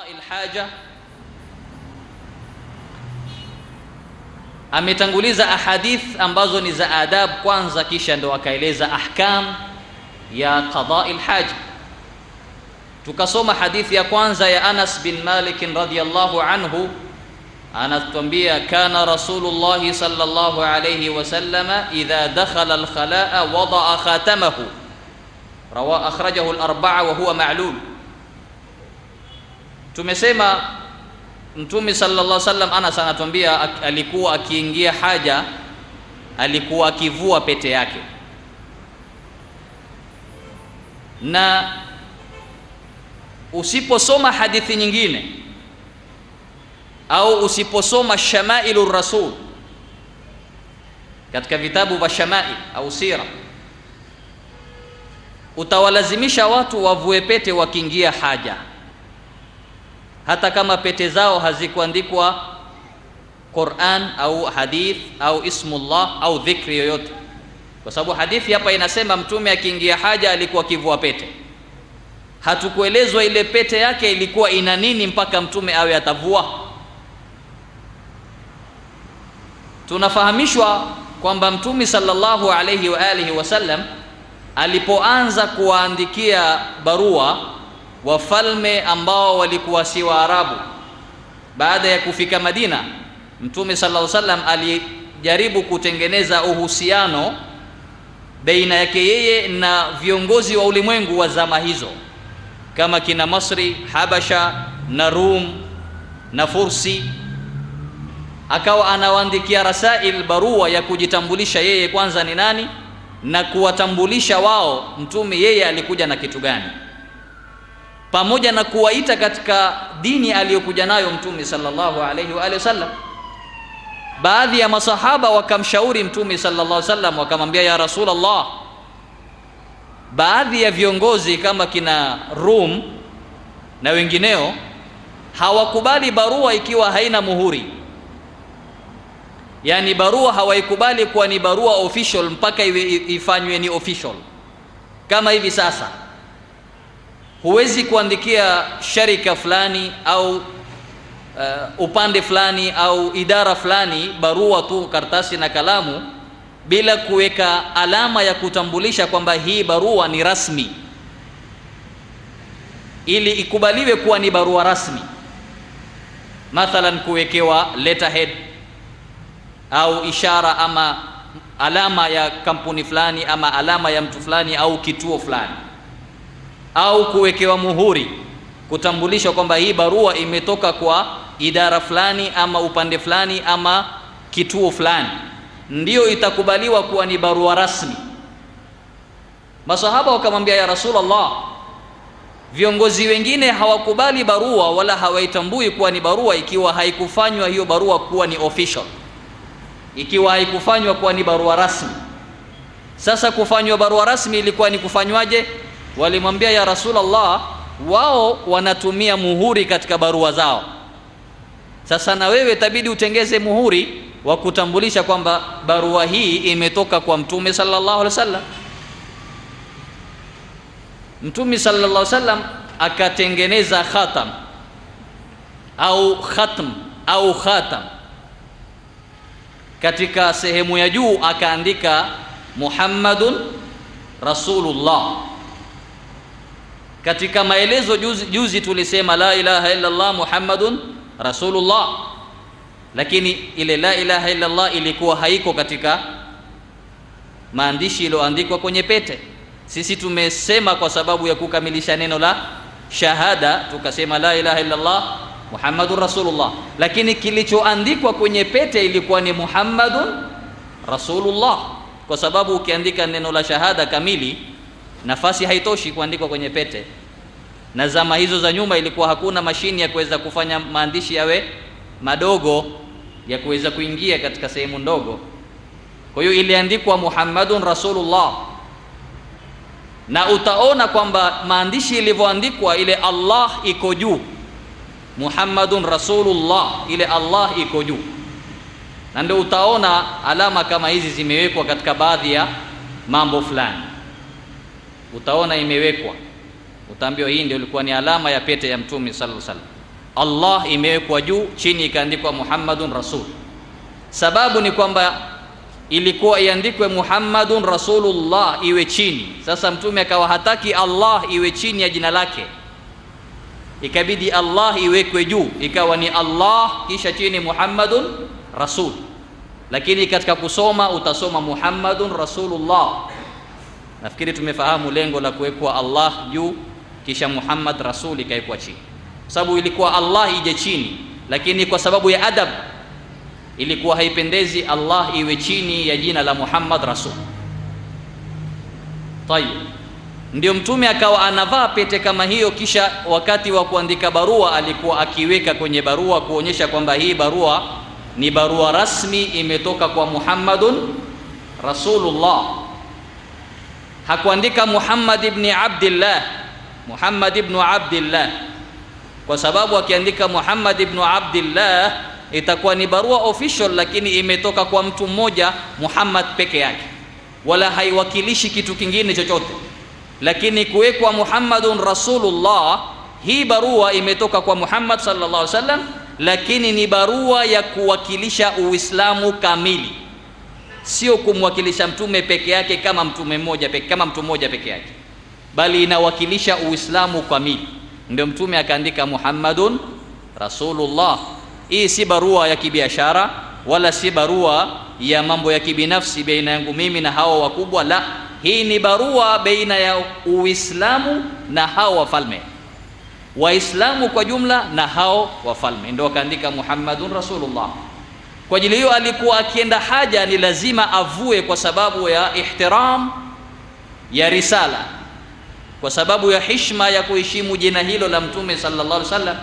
qadai lhaja ametanguliza ahadith ambazo ni za adab kwanza kisha ndo akaeleza ahkam ya qadai lhaja tukasoma hadithi ya kwanza ya anas bin malik radiyallahu anhu anatuambia kana rasulullahi sallallahu alayhi wasallama idha dakhala alkhalaa wadaa khatamahu rawa akhrajahu al-arba'a wa huwa ma'lul tumesema mtume sallallahu alaihi wasallam Anas anatuambia alikuwa akiingia haja alikuwa akivua pete yake na usiposoma hadithi nyingine au usiposoma shamailu rasul katika vitabu vya shamail au sira utawalazimisha watu wavue pete wakiingia haja hata kama pete zao hazikuandikwa Qur'an au hadith au ismullah au dhikri yoyote kwa sababu hadithi hapa inasema mtume akiingia haja alikuwa akivua pete hatukuelezwa ile pete yake ilikuwa ina nini mpaka mtume awe atavua tunafahamishwa kwamba mtume sallallahu alayhi wa alihi wasallam alipoanza kuwaandikia barua wafalme ambao walikuwa si Waarabu baada ya kufika Madina mtume sallallahu alayhi wasallam alijaribu kutengeneza uhusiano baina yake yeye na viongozi wa ulimwengu wa zama hizo kama kina Masri, Habasha na Rum na Fursi akawa anawaandikia rasail barua ya kujitambulisha yeye kwanza ni nani na kuwatambulisha wao mtume yeye alikuja na kitu gani pamoja na kuwaita katika dini aliyokuja nayo mtume sallallahu alaihi wa alihi wasallam baadhi ya masahaba wakamshauri mtume sallallahu alaihi wasallam wakamwambia ya rasulullah baadhi ya viongozi kama kina Rum na wengineo hawakubali barua ikiwa haina muhuri yani barua hawaikubali kuwa ni barua official mpaka iwe ifanywe ni official kama hivi sasa huwezi kuandikia sharika fulani au uh, upande fulani au idara fulani barua tu karatasi na kalamu bila kuweka alama ya kutambulisha kwamba hii barua ni rasmi ili ikubaliwe kuwa ni barua rasmi mathalan kuwekewa letterhead au ishara ama alama ya kampuni fulani ama alama ya mtu fulani au kituo fulani au kuwekewa muhuri kutambulisha kwamba hii barua imetoka kwa idara fulani ama upande fulani ama kituo fulani ndiyo itakubaliwa kuwa ni barua rasmi masahaba wakamwambia ya rasulullah viongozi wengine hawakubali barua wala hawaitambui kuwa ni barua ikiwa haikufanywa hiyo barua kuwa ni official ikiwa haikufanywa kuwa ni barua rasmi sasa kufanywa barua rasmi ilikuwa ni kufanywaje walimwambia ya rasulullah wao wanatumia muhuri katika barua zao sasa na wewe tabidi utengeze muhuri wa kutambulisha kwamba barua hii imetoka kwa mtume sallallahu alaihi wasallam mtume sallallahu alaihi wasallam akatengeneza khatam au khatm au khatam katika sehemu ya juu akaandika Muhammadun Rasulullah katika maelezo juzi, juzi tulisema la ilaha illa Allah Muhammadun Rasulullah lakini ile la ilaha illa Allah ilikuwa haiko katika maandishi iliyoandikwa kwenye pete sisi tumesema kwa sababu ya kukamilisha neno la shahada tukasema la ilaha illa Allah Muhammadun Rasulullah lakini kilichoandikwa kwenye pete ilikuwa ni Muhammadun Rasulullah kwa sababu ukiandika neno la shahada kamili nafasi haitoshi kuandikwa kwenye pete na zama hizo za nyuma ilikuwa hakuna mashini ya kuweza kufanya maandishi yawe madogo ya kuweza kuingia katika sehemu ndogo kwa hiyo iliandikwa Muhammadun Rasulullah na utaona kwamba maandishi ilivyoandikwa ile Allah iko juu Muhammadun Rasulullah ile Allah iko juu na ndio utaona alama kama hizi zimewekwa katika baadhi ya mambo fulani utaona imewekwa utaambiwa hii ndio ilikuwa ni alama ya pete ya mtume sallallahu alaihi wasallam Allah imewekwa juu, chini ikaandikwa Muhammadun Rasul. Sababu ni kwamba ilikuwa iandikwe Muhammadun Rasulullah iwe chini. Sasa mtume akawa hataki Allah iwe chini ya jina lake, ikabidi Allah iwekwe juu, ikawa ni Allah kisha chini Muhammadun Rasul. Lakini katika kusoma utasoma Muhammadun Rasulullah. Nafikiri tumefahamu lengo la kuwekwa Allah juu kisha Muhammad Rasul ikawekwa chini, sababu ilikuwa Allah ije chini, lakini kwa sababu ya adab ilikuwa haipendezi Allah iwe chini ya jina la Muhammad Rasul. Tayib, ndio mtume akawa anavaa pete kama hiyo, kisha wakati wa kuandika barua alikuwa akiweka kwenye barua kuonyesha kwamba hii barua ni barua rasmi imetoka kwa Muhammadun Rasulullah. Hakuandika Muhammad ibn Abdillah, Muhammad ibn Abdillah, kwa sababu akiandika Muhammad ibn Abdillah itakuwa ni barua official, lakini imetoka kwa mtu mmoja Muhammad peke yake, wala haiwakilishi kitu kingine chochote. Lakini kuwekwa Muhammadun Rasulullah, hii barua imetoka kwa Muhammad sallallahu alaihi wasallam, lakini ni barua ya kuwakilisha Uislamu kamili, sio kumwakilisha mtume peke yake kama mtume mmoja peke, kama mtu mmoja peke yake, bali inawakilisha Uislamu kamili. Ndio mtume akaandika Muhammadun Rasulullah. Hii si barua ya kibiashara wala si barua ya mambo ya kibinafsi baina yangu mimi na hao wakubwa, la, hii ni barua baina ya Uislamu na hao wafalme, Waislamu kwa jumla na hao wafalme, ndio akaandika Muhammadun Rasulullah. Kwa ajili hiyo alikuwa akienda haja ni lazima avue, kwa sababu ya ihtiram ya risala, kwa sababu ya hishma ya kuheshimu jina hilo la Mtume sallallahu alaihi wasallam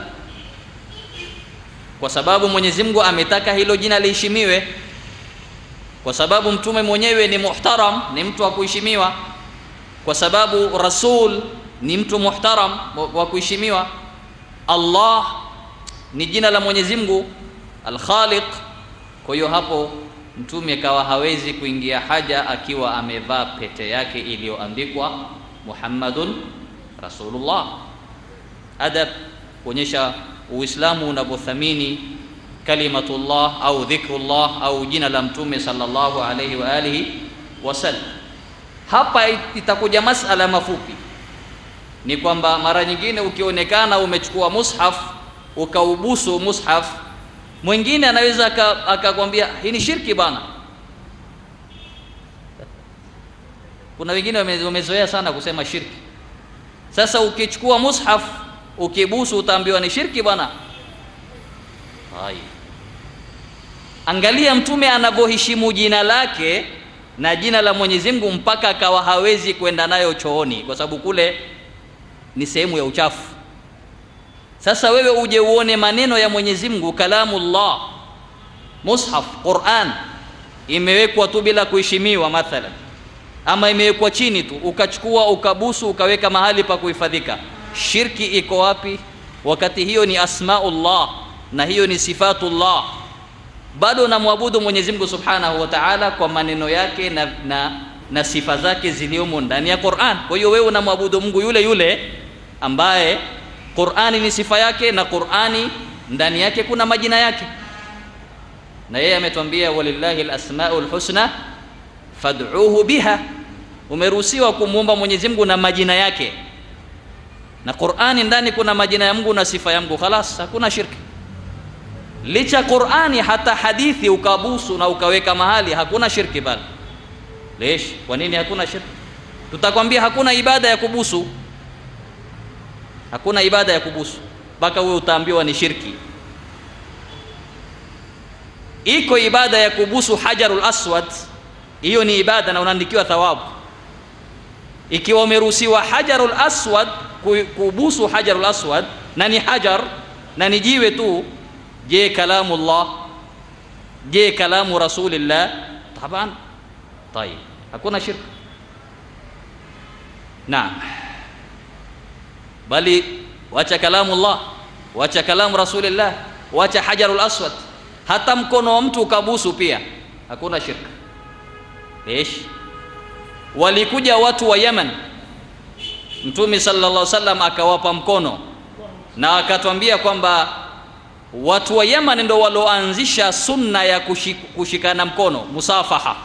kwa sababu Mwenyezi Mungu ametaka hilo jina liheshimiwe, kwa sababu mtume mwenyewe ni muhtaram, ni mtu wa kuheshimiwa, kwa sababu rasul ni mtu muhtaram wa kuheshimiwa. Allah ni jina la Mwenyezi Mungu Al-Khaliq. Kwa hiyo hapo mtume akawa hawezi kuingia haja akiwa amevaa pete yake iliyoandikwa Muhammadun Rasulullah. Adab kuonyesha Uislamu unavyothamini kalimatullah au dhikrullah au jina la mtume sallallahu alayhi wa alihi wasallam. Hapa itakuja masala mafupi, ni kwamba mara nyingine ukionekana umechukua mushaf ukaubusu mushaf, mwingine anaweza akakwambia hii ni shirki bana. Kuna wengine wamezoea sana kusema shirki. Sasa ukichukua mushaf ukibusu utaambiwa ni shirki bwana. Hai, angalia mtume anavyoheshimu jina lake na jina la Mwenyezi Mungu mpaka akawa hawezi kwenda nayo chooni, kwa sababu kule ni sehemu ya uchafu. Sasa wewe uje uone maneno ya Mwenyezi Mungu, kalamullah, mushaf, Quran imewekwa tu bila kuheshimiwa mathalan, ama imewekwa chini tu, ukachukua ukabusu ukaweka mahali pa kuhifadhika Shirki iko wapi? Wakati hiyo ni asmaullah na hiyo ni sifatullah, bado namwabudu Mwenyezi Mungu Subhanahu wa Ta'ala kwa maneno yake na, na, na sifa zake ziliomo ndani ya Qur'an. Kwa hiyo wewe unamwabudu Mungu yule yule ambaye Qur'ani ni sifa yake na Qur'ani ndani yake kuna majina yake, na yeye ametuambia walillahi alasmaul husna fad'uhu biha. Umeruhusiwa kumwomba Mwenyezi Mungu na majina yake na Qur'ani ndani kuna majina ya Mungu na sifa ya Mungu, khalas, hakuna shirki. Licha Qur'ani, hata hadithi ukabusu na ukaweka mahali, hakuna shirki bali. Lesh, kwa nini hakuna shirki? Tutakwambia hakuna ibada ya kubusu, hakuna ibada ya kubusu mpaka wewe utaambiwa ni shirki. Iko ibada ya kubusu hajarul aswad, hiyo ni ibada na unaandikiwa thawabu. Ikiwa umeruhusiwa hajarul aswad kubusu hajarul aswad na ni hajar na ni jiwe tu, je, kalamullah? Je, kalamu rasulillah? Taban, tayib, hakuna shirk. Naam, bali wacha kalamullah, wacha kalamu rasulillah, wacha hajarul aswad, hata mkono wa mtu ukabusu pia hakuna shirk. Lesh, walikuja watu wa Yemen Mtume sallallahu alaihi wasallam akawapa mkono na akatwambia kwamba watu wa Yaman ndo walioanzisha sunna ya kushik, kushikana mkono musafaha.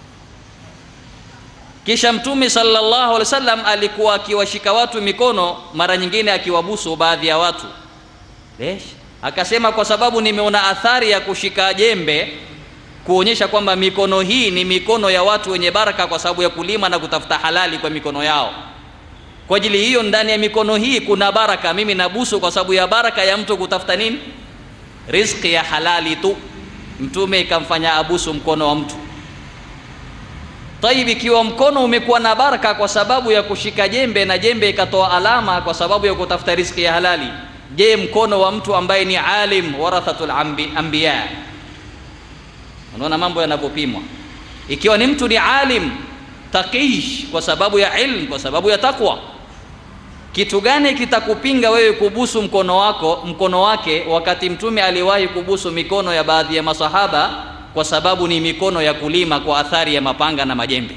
Kisha Mtume sallallahu alaihi wasallam alikuwa akiwashika watu mikono, mara nyingine akiwabusu baadhi ya watu. Lesh, akasema kwa sababu nimeona athari ya kushika jembe kuonyesha kwamba mikono hii ni mikono ya watu wenye baraka, kwa sababu ya kulima na kutafuta halali kwa mikono yao. Kwa ajili hiyo, ndani ya mikono hii kuna baraka. Mimi nabusu kwa sababu ya baraka ya mtu kutafuta nini? Riziki ya halali tu. Mtume ikamfanya abusu mkono wa mtu. Tayib, ikiwa mkono umekuwa na baraka kwa sababu ya kushika jembe na jembe ikatoa alama kwa sababu ya kutafuta riziki ya halali, je, mkono wa mtu ambaye ni alim, warathatul anbiya Unaona mambo yanavyopimwa. Ikiwa ni mtu ni alim taqish, kwa sababu ya ilm, kwa sababu ya takwa, kitu gani kitakupinga wewe kubusu mkono wako mkono wake, wakati Mtume aliwahi kubusu mikono ya baadhi ya masahaba kwa sababu ni mikono ya kulima kwa athari ya mapanga na majembe.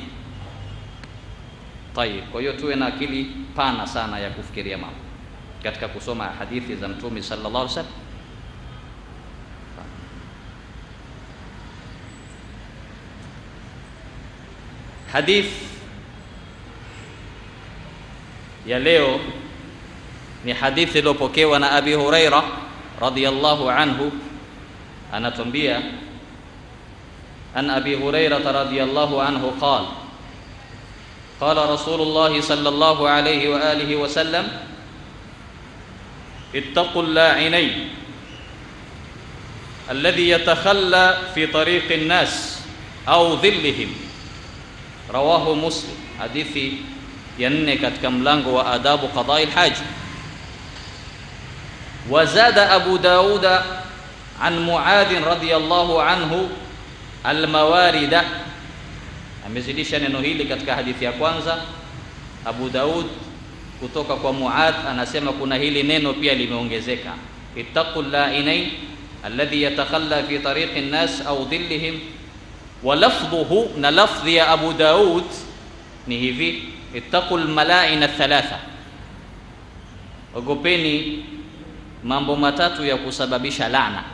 Tayib, kwa hiyo tuwe na akili pana sana ya kufikiria mambo katika kusoma hadithi za Mtume sallallahu alaihi wasallam. Hadith ya leo ni hadithi iliyopokewa na Abi Huraira radhiyallahu anhu, anatuambia an Abi Huraira radhiyallahu anhu qala qala Rasulullah sallallahu alayhi wa alihi wa sallam ittaqu lla'inayn alladhi yatakhalla fi tariqi an-nas au dhillihim Rawahu Muslim, hadithi ya nne katika mlango wa adabu qadai lhaji. Wazada Abu Dauda an Muadhin radhiyallahu anhu almawarida, amezidisha neno hili katika hadithi ya kwanza. Abu Daud kutoka kwa Muadh anasema kuna hili neno pia limeongezeka, ittaqu llainain alladhi yatakhalla fi tariqi nnas au dhillihim wa lafdhuhu, na lafdhi ya Abu Daud ni hivi ittaqu lmalaina thalatha, ogopeni mambo matatu ya kusababisha laana.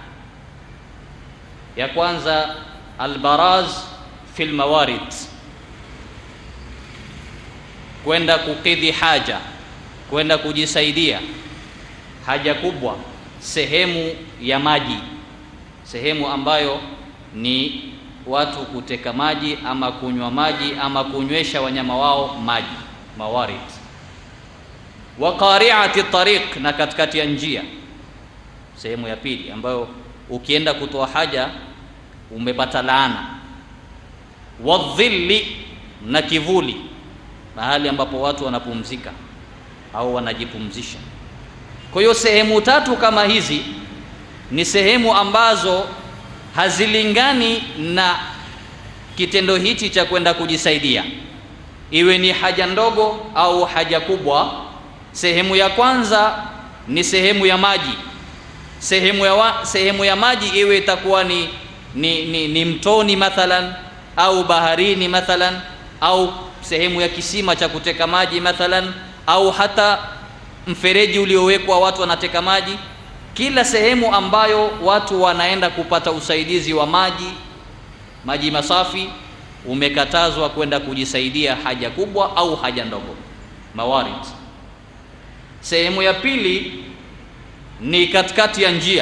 Ya kwanza albaraz fi lmawarid, kwenda kukidhi haja, kwenda kujisaidia haja kubwa sehemu ya maji, sehemu ambayo ni watu kuteka maji ama kunywa maji ama kunywesha wanyama wao maji, mawarid. Wa qari'ati tariq, na katikati ya njia, sehemu ya pili ambayo ukienda kutoa haja umepata laana. Wa dhilli, na kivuli, mahali ambapo watu wanapumzika au wanajipumzisha. Kwa hiyo sehemu tatu kama hizi ni sehemu ambazo hazilingani na kitendo hichi cha kwenda kujisaidia, iwe ni haja ndogo au haja kubwa. Sehemu ya kwanza ni sehemu ya maji. Sehemu ya, wa, sehemu ya maji iwe itakuwa ni, ni, ni, ni mtoni mathalan au baharini mathalan au sehemu ya kisima cha kuteka maji mathalan au hata mfereji uliowekwa watu wanateka maji kila sehemu ambayo watu wanaenda kupata usaidizi wa maji, maji masafi, umekatazwa kwenda kujisaidia haja kubwa au haja ndogo, mawarid. Sehemu ya pili ni katikati ya njia,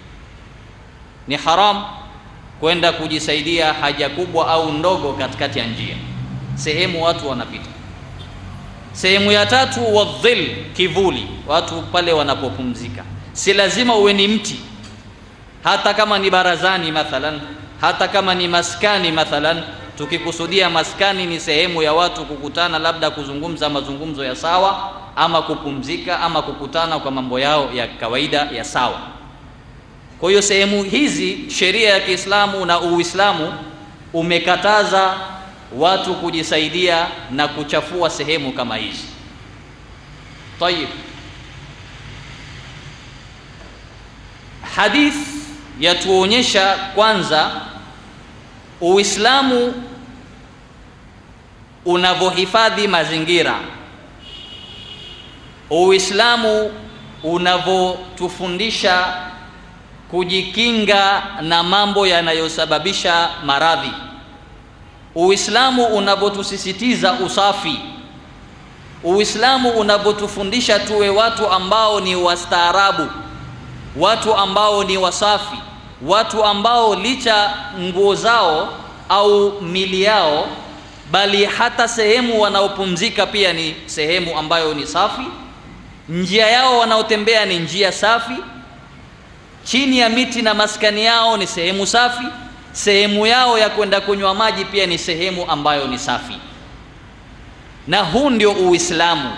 ni haram kwenda kujisaidia haja kubwa au ndogo katikati ya njia, sehemu watu wanapita. Sehemu ya tatu wadhil, kivuli, watu pale wanapopumzika si lazima uwe ni mti, hata kama ni barazani mathalan, hata kama ni maskani mathalan. Tukikusudia maskani ni sehemu ya watu kukutana, labda kuzungumza mazungumzo ya sawa, ama kupumzika, ama kukutana kwa mambo yao ya kawaida ya sawa. Kwa hiyo sehemu hizi sheria ya Kiislamu na Uislamu umekataza watu kujisaidia na kuchafua sehemu kama hizi. Tayib. Hadith yatuonyesha kwanza Uislamu unavyohifadhi mazingira, Uislamu unavyotufundisha kujikinga na mambo yanayosababisha maradhi. Uislamu unapotusisitiza usafi, Uislamu unapotufundisha tuwe watu ambao ni wastaarabu, watu ambao ni wasafi, watu ambao licha nguo zao au mili yao, bali hata sehemu wanaopumzika pia ni sehemu ambayo ni safi, njia yao wanaotembea ni njia safi, chini ya miti na maskani yao ni sehemu safi, sehemu yao ya kwenda kunywa maji pia ni sehemu ambayo ni safi. Na huu ndio Uislamu.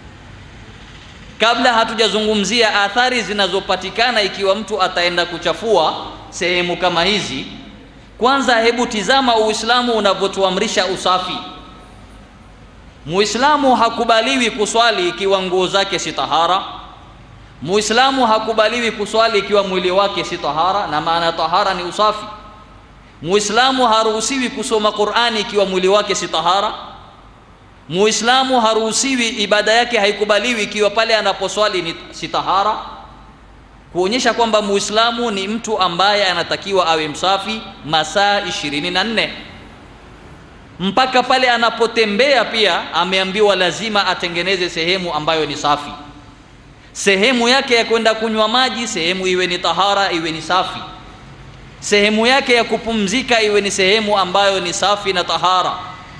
Kabla hatujazungumzia athari zinazopatikana ikiwa mtu ataenda kuchafua sehemu kama hizi, kwanza hebu tizama Uislamu unavyotuamrisha usafi. Muislamu hakubaliwi kuswali ikiwa nguo zake si tahara. Muislamu hakubaliwi kuswali ikiwa mwili wake si tahara, na maana tahara ni usafi. Muislamu haruhusiwi kusoma Qur'ani ikiwa mwili wake si tahara. Muislamu haruhusiwi, ibada yake haikubaliwi ikiwa pale anaposwali ni si tahara, kuonyesha kwamba Muislamu ni mtu ambaye anatakiwa awe msafi masaa ishirini na nne mpaka pale anapotembea pia ameambiwa lazima atengeneze sehemu ambayo ni safi. Sehemu yake ya kwenda kunywa maji, sehemu iwe ni tahara, iwe ni safi. Sehemu yake ya kupumzika iwe ni sehemu ambayo ni safi na tahara.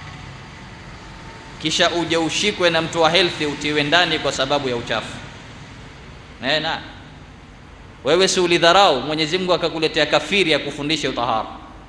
Kisha uje ushikwe na mtu wa health utiwe ndani kwa sababu ya uchafu. Na wewe si ulidharau, Mwenyezi Mungu akakuletea kafiri ya kufundisha utahara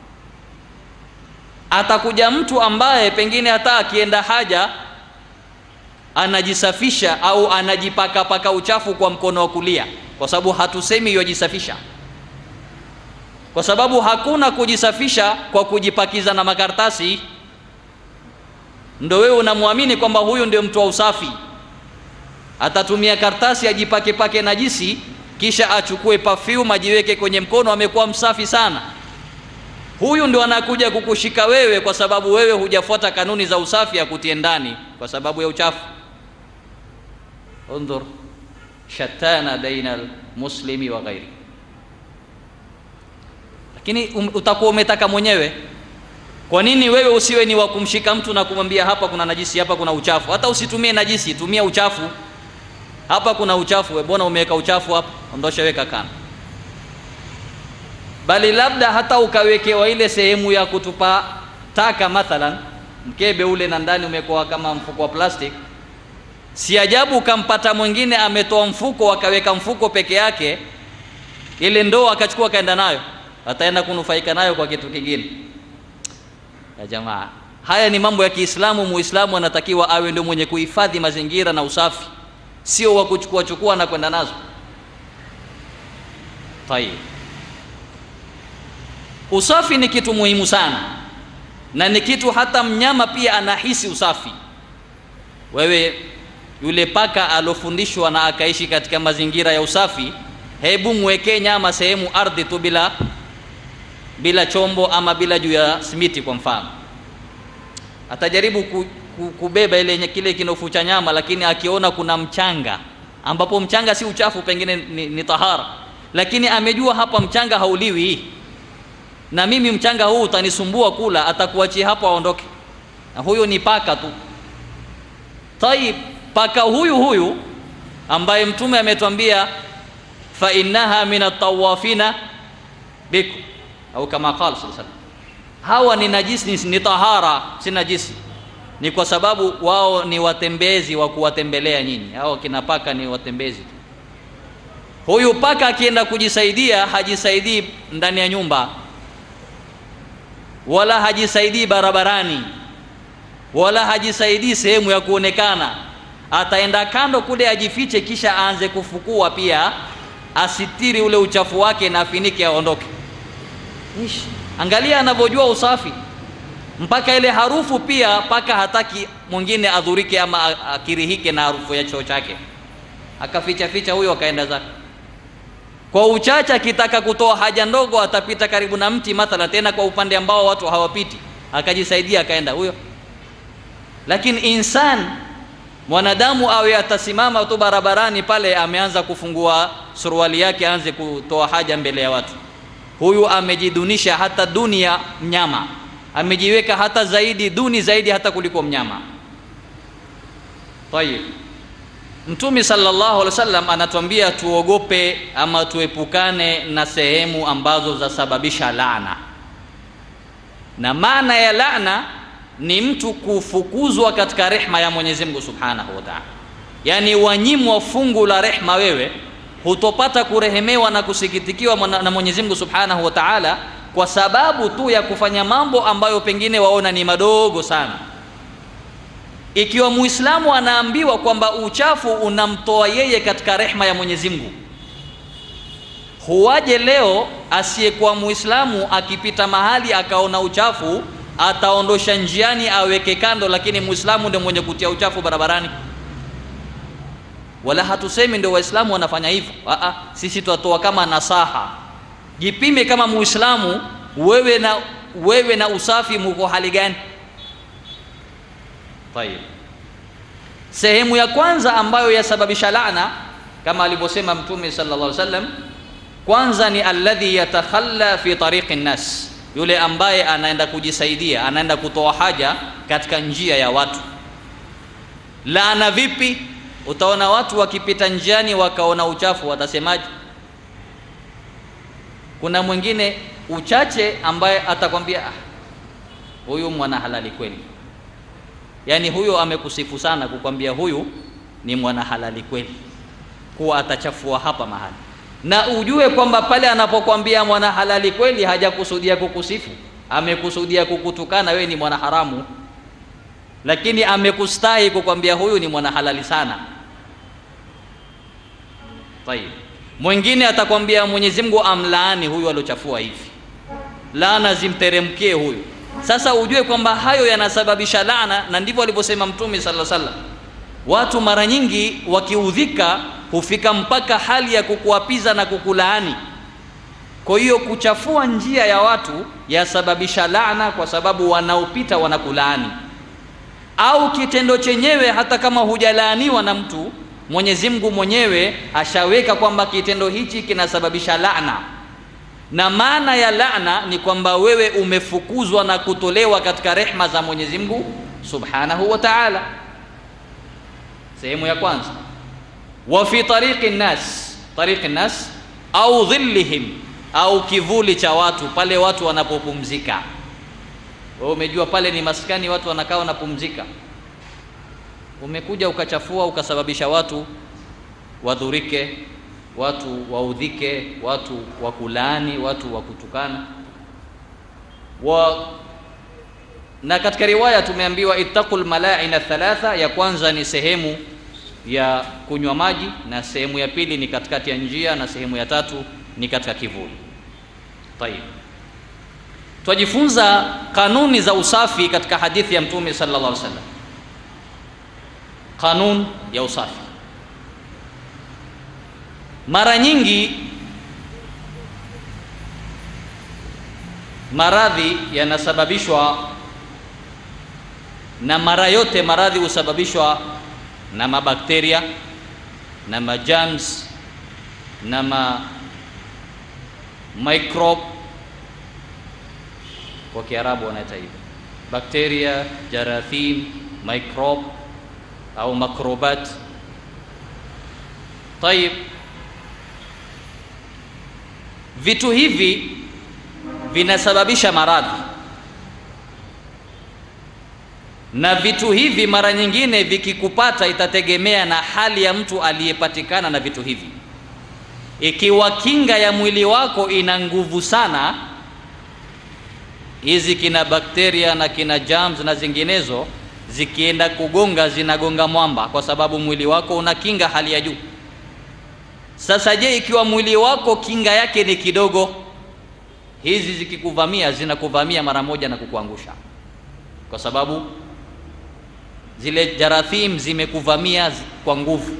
atakuja mtu ambaye pengine hata akienda haja anajisafisha au anajipakapaka uchafu kwa mkono wa kulia, kwa sababu hatusemi yajisafisha, kwa sababu hakuna kujisafisha kwa kujipakiza na makaratasi. Ndo wewe unamwamini kwamba huyu ndio mtu wa usafi, atatumia karatasi ajipake pake najisi, kisha achukue perfume ajiweke kwenye mkono, amekuwa msafi sana huyu ndio anakuja kukushika wewe kwa sababu wewe hujafuata kanuni za usafi ya kutie ndani kwa sababu ya uchafu. Undhur shatana baina almuslimi wa ghairi. Lakini um, utakuwa umetaka mwenyewe. Kwa nini wewe usiwe ni wa kumshika mtu na kumwambia hapa kuna najisi, hapa kuna uchafu? Hata usitumie najisi, tumia uchafu. Hapa kuna uchafu, we mbona umeweka uchafu hapa? Ondosha, weka kando bali labda hata ukawekewa ile sehemu ya kutupa taka, mathalan mkebe ule na ndani umekuwa kama mfuko wa plastic. Si ajabu ukampata mwingine ametoa mfuko akaweka mfuko peke yake, ile ndoo akachukua akaenda nayo, ataenda kunufaika nayo kwa kitu kingine. Ya jamaa, haya ni mambo ya Kiislamu. Muislamu anatakiwa awe ndio mwenye kuhifadhi mazingira na usafi, sio wa kuchukua chukua na kwenda nazo. Tayeb. Usafi ni kitu muhimu sana, na ni kitu hata mnyama pia anahisi usafi. Wewe yule paka alofundishwa na akaishi katika mazingira ya usafi, hebu mwekee nyama sehemu ardhi tu bila bila chombo ama bila juu ya simiti kwa mfano, atajaribu ku, ku, kubeba ile kile kinofu cha nyama, lakini akiona kuna mchanga, ambapo mchanga si uchafu, pengine ni, ni tahara, lakini amejua hapa mchanga hauliwi na mimi mchanga huu utanisumbua kula, atakuachia hapo aondoke. Na huyo ni paka tu. Tayib, paka huyu huyu ambaye Mtume ametwambia fa innaha min atawafina bikum au kama qala sallallahu alaihi hawa ni najisi, ni tahara, si najisi. Ni kwa sababu wao ni watembezi wa kuwatembelea nyinyi. Hao kina paka ni watembezi tu. Huyu paka akienda kujisaidia hajisaidii ndani ya nyumba wala hajisaidii barabarani wala hajisaidii sehemu ya kuonekana. Ataenda kando kule ajifiche, kisha aanze kufukua pia, asitiri ule uchafu wake na afinike, aondoke. Ish, angalia anavyojua usafi, mpaka ile harufu pia, paka hataki mwingine adhurike ama akirihike na harufu ya choo chake, akaficha ficha huyo, akaenda zake kwa uchache akitaka kutoa haja ndogo atapita karibu na mti mathala, tena kwa upande ambao watu hawapiti, akajisaidia akaenda huyo. Lakini insan mwanadamu awe atasimama tu barabarani pale ameanza kufungua suruali yake aanze kutoa haja mbele ya watu huyu amejidunisha hata dunia mnyama amejiweka hata zaidi duni zaidi hata kuliko mnyama tayib mtume sallallahu alaihi wasallam anatuambia tuogope ama tuepukane na sehemu ambazo zasababisha laana na maana ya laana ni mtu kufukuzwa katika rehma ya Mwenyezi Mungu Subhanahu wa Ta'ala. Yaani wanyimwa fungu la rehma wewe hutopata kurehemewa na kusikitikiwa na Mwenyezi Mungu Subhanahu wa Ta'ala kwa sababu tu ya kufanya mambo ambayo pengine waona ni madogo sana. Ikiwa Muislamu anaambiwa kwamba uchafu unamtoa yeye katika rehma ya Mwenyezi Mungu, huwaje leo asiyekuwa Muislamu akipita mahali akaona uchafu ataondosha njiani aweke kando, lakini muislamu ndio mwenye kutia uchafu barabarani. Wala hatusemi ndio waislamu wanafanya hivyo. Aa, sisi twatoa kama nasaha. Jipime kama muislamu, wewe na wewe na usafi muko hali gani? Tayeb, sehemu ya kwanza ambayo yasababisha laana kama alivyosema Mtume sallallahu alaihi wasallam, kwanza ni alladhi yatakhalla fi tariqi nnas yule ambaye anaenda kujisaidia anaenda kutoa haja katika njia ya watu laana vipi utaona watu wakipita njiani wakaona uchafu watasemaje kuna mwingine uchache ambaye atakwambia ah, huyu mwana halali kweli yaani huyo amekusifu sana kukwambia huyu ni mwana halali kweli kuwa atachafua hapa mahali na ujue kwamba pale anapokwambia mwana halali kweli hajakusudia kukusifu amekusudia kukutukana wewe ni mwana haramu lakini amekustahi kukwambia huyu ni mwana halali sana tayib mwingine atakwambia Mwenyezi Mungu amlaani huyu aliochafua hivi laana zimteremkie huyu sasa ujue kwamba hayo yanasababisha laana na ndivyo alivyosema mtume sallallahu alaihi wasallam watu mara nyingi wakiudhika hufika mpaka hali ya kukuapiza na kukulaani kwa hiyo kuchafua njia ya watu yasababisha laana kwa sababu wanaopita wanakulaani au kitendo chenyewe hata kama hujalaaniwa na mtu Mwenyezi Mungu mwenyewe ashaweka kwamba kitendo hichi kinasababisha laana na maana ya laana ni kwamba wewe umefukuzwa na kutolewa katika rehma za Mwenyezi Mungu Subhanahu wa Ta'ala sehemu ya kwanza wa fi tariqi nnas tariqi nnas au dhillihim au kivuli cha watu pale watu wanapopumzika wewe umejua pale ni maskani watu wanakaa wanapumzika umekuja ukachafua ukasababisha watu wadhurike watu waudhike watu wakulaani watu wakutukana wa na katika riwaya tumeambiwa ittaqul malaina thalatha ya kwanza ni sehemu ya kunywa maji na sehemu ya pili ni katikati ya njia na sehemu ya tatu ni katika kivuli tayib twajifunza kanuni za usafi katika hadithi ya mtume sallallahu alaihi wasallam kanun ya usafi mara nyingi maradhi yanasababishwa na mara yote maradhi husababishwa na mabakteria na majams na ma microbe kwa kiarabu wanaita hivyo bakteria jarathim microbe au makrobat tayib vitu hivi vinasababisha maradhi na vitu hivi mara nyingine vikikupata itategemea na hali ya mtu aliyepatikana na vitu hivi ikiwa kinga ya mwili wako ina nguvu sana hizi kina bakteria na kina germs na zinginezo zikienda kugonga zinagonga mwamba kwa sababu mwili wako una kinga hali ya juu sasa je ikiwa mwili wako kinga yake ni kidogo hizi zikikuvamia zinakuvamia mara moja na kukuangusha kwa sababu zile jarathim zimekuvamia kwa nguvu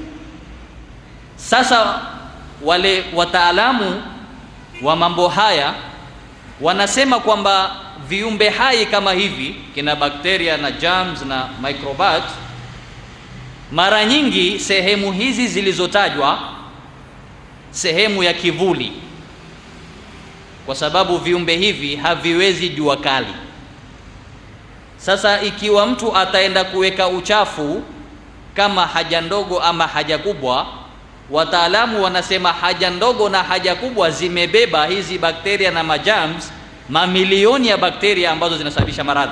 sasa wale wataalamu wa mambo haya wanasema kwamba viumbe hai kama hivi kina bakteria na germs na microbat mara nyingi sehemu hizi zilizotajwa sehemu ya kivuli kwa sababu viumbe hivi haviwezi jua kali sasa ikiwa mtu ataenda kuweka uchafu kama haja ndogo ama haja kubwa wataalamu wanasema haja ndogo na haja kubwa zimebeba hizi bakteria na majams mamilioni ya bakteria ambazo zinasababisha maradhi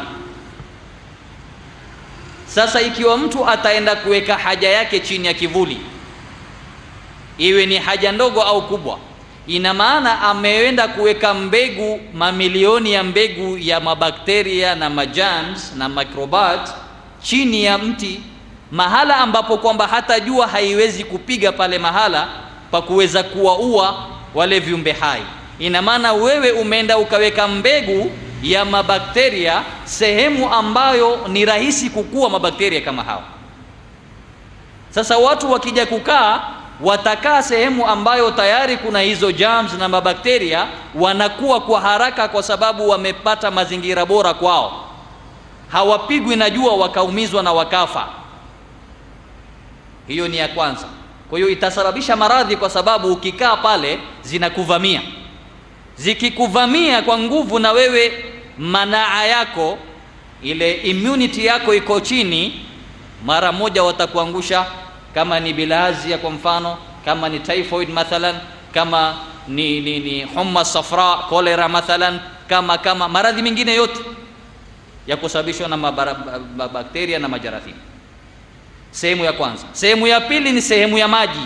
sasa ikiwa mtu ataenda kuweka haja yake chini ya kivuli iwe ni haja ndogo au kubwa ina maana ameenda kuweka mbegu mamilioni ya mbegu ya mabakteria na majams na microbat chini ya mti mahala ambapo kwamba hata jua haiwezi kupiga pale mahala pa kuweza kuwaua wale viumbe hai ina maana wewe umeenda ukaweka mbegu ya mabakteria sehemu ambayo ni rahisi kukua mabakteria kama hao sasa watu wakija kukaa watakaa sehemu ambayo tayari kuna hizo germs na mabakteria wanakuwa kwa haraka kwa sababu wamepata mazingira bora kwao hawapigwi na jua wakaumizwa na wakafa hiyo ni ya kwanza kwa hiyo itasababisha maradhi kwa sababu ukikaa pale zinakuvamia zikikuvamia kwa nguvu na wewe manaa yako ile immunity yako iko chini mara moja watakuangusha kama ni bilhazia kwa mfano kama ni typhoid mathalan kama ni, ni, ni humma safra cholera mathalan kama kama maradhi mengine yote ya kusababishwa na mabakteria na majarathini sehemu ya kwanza sehemu ya pili ni sehemu ya maji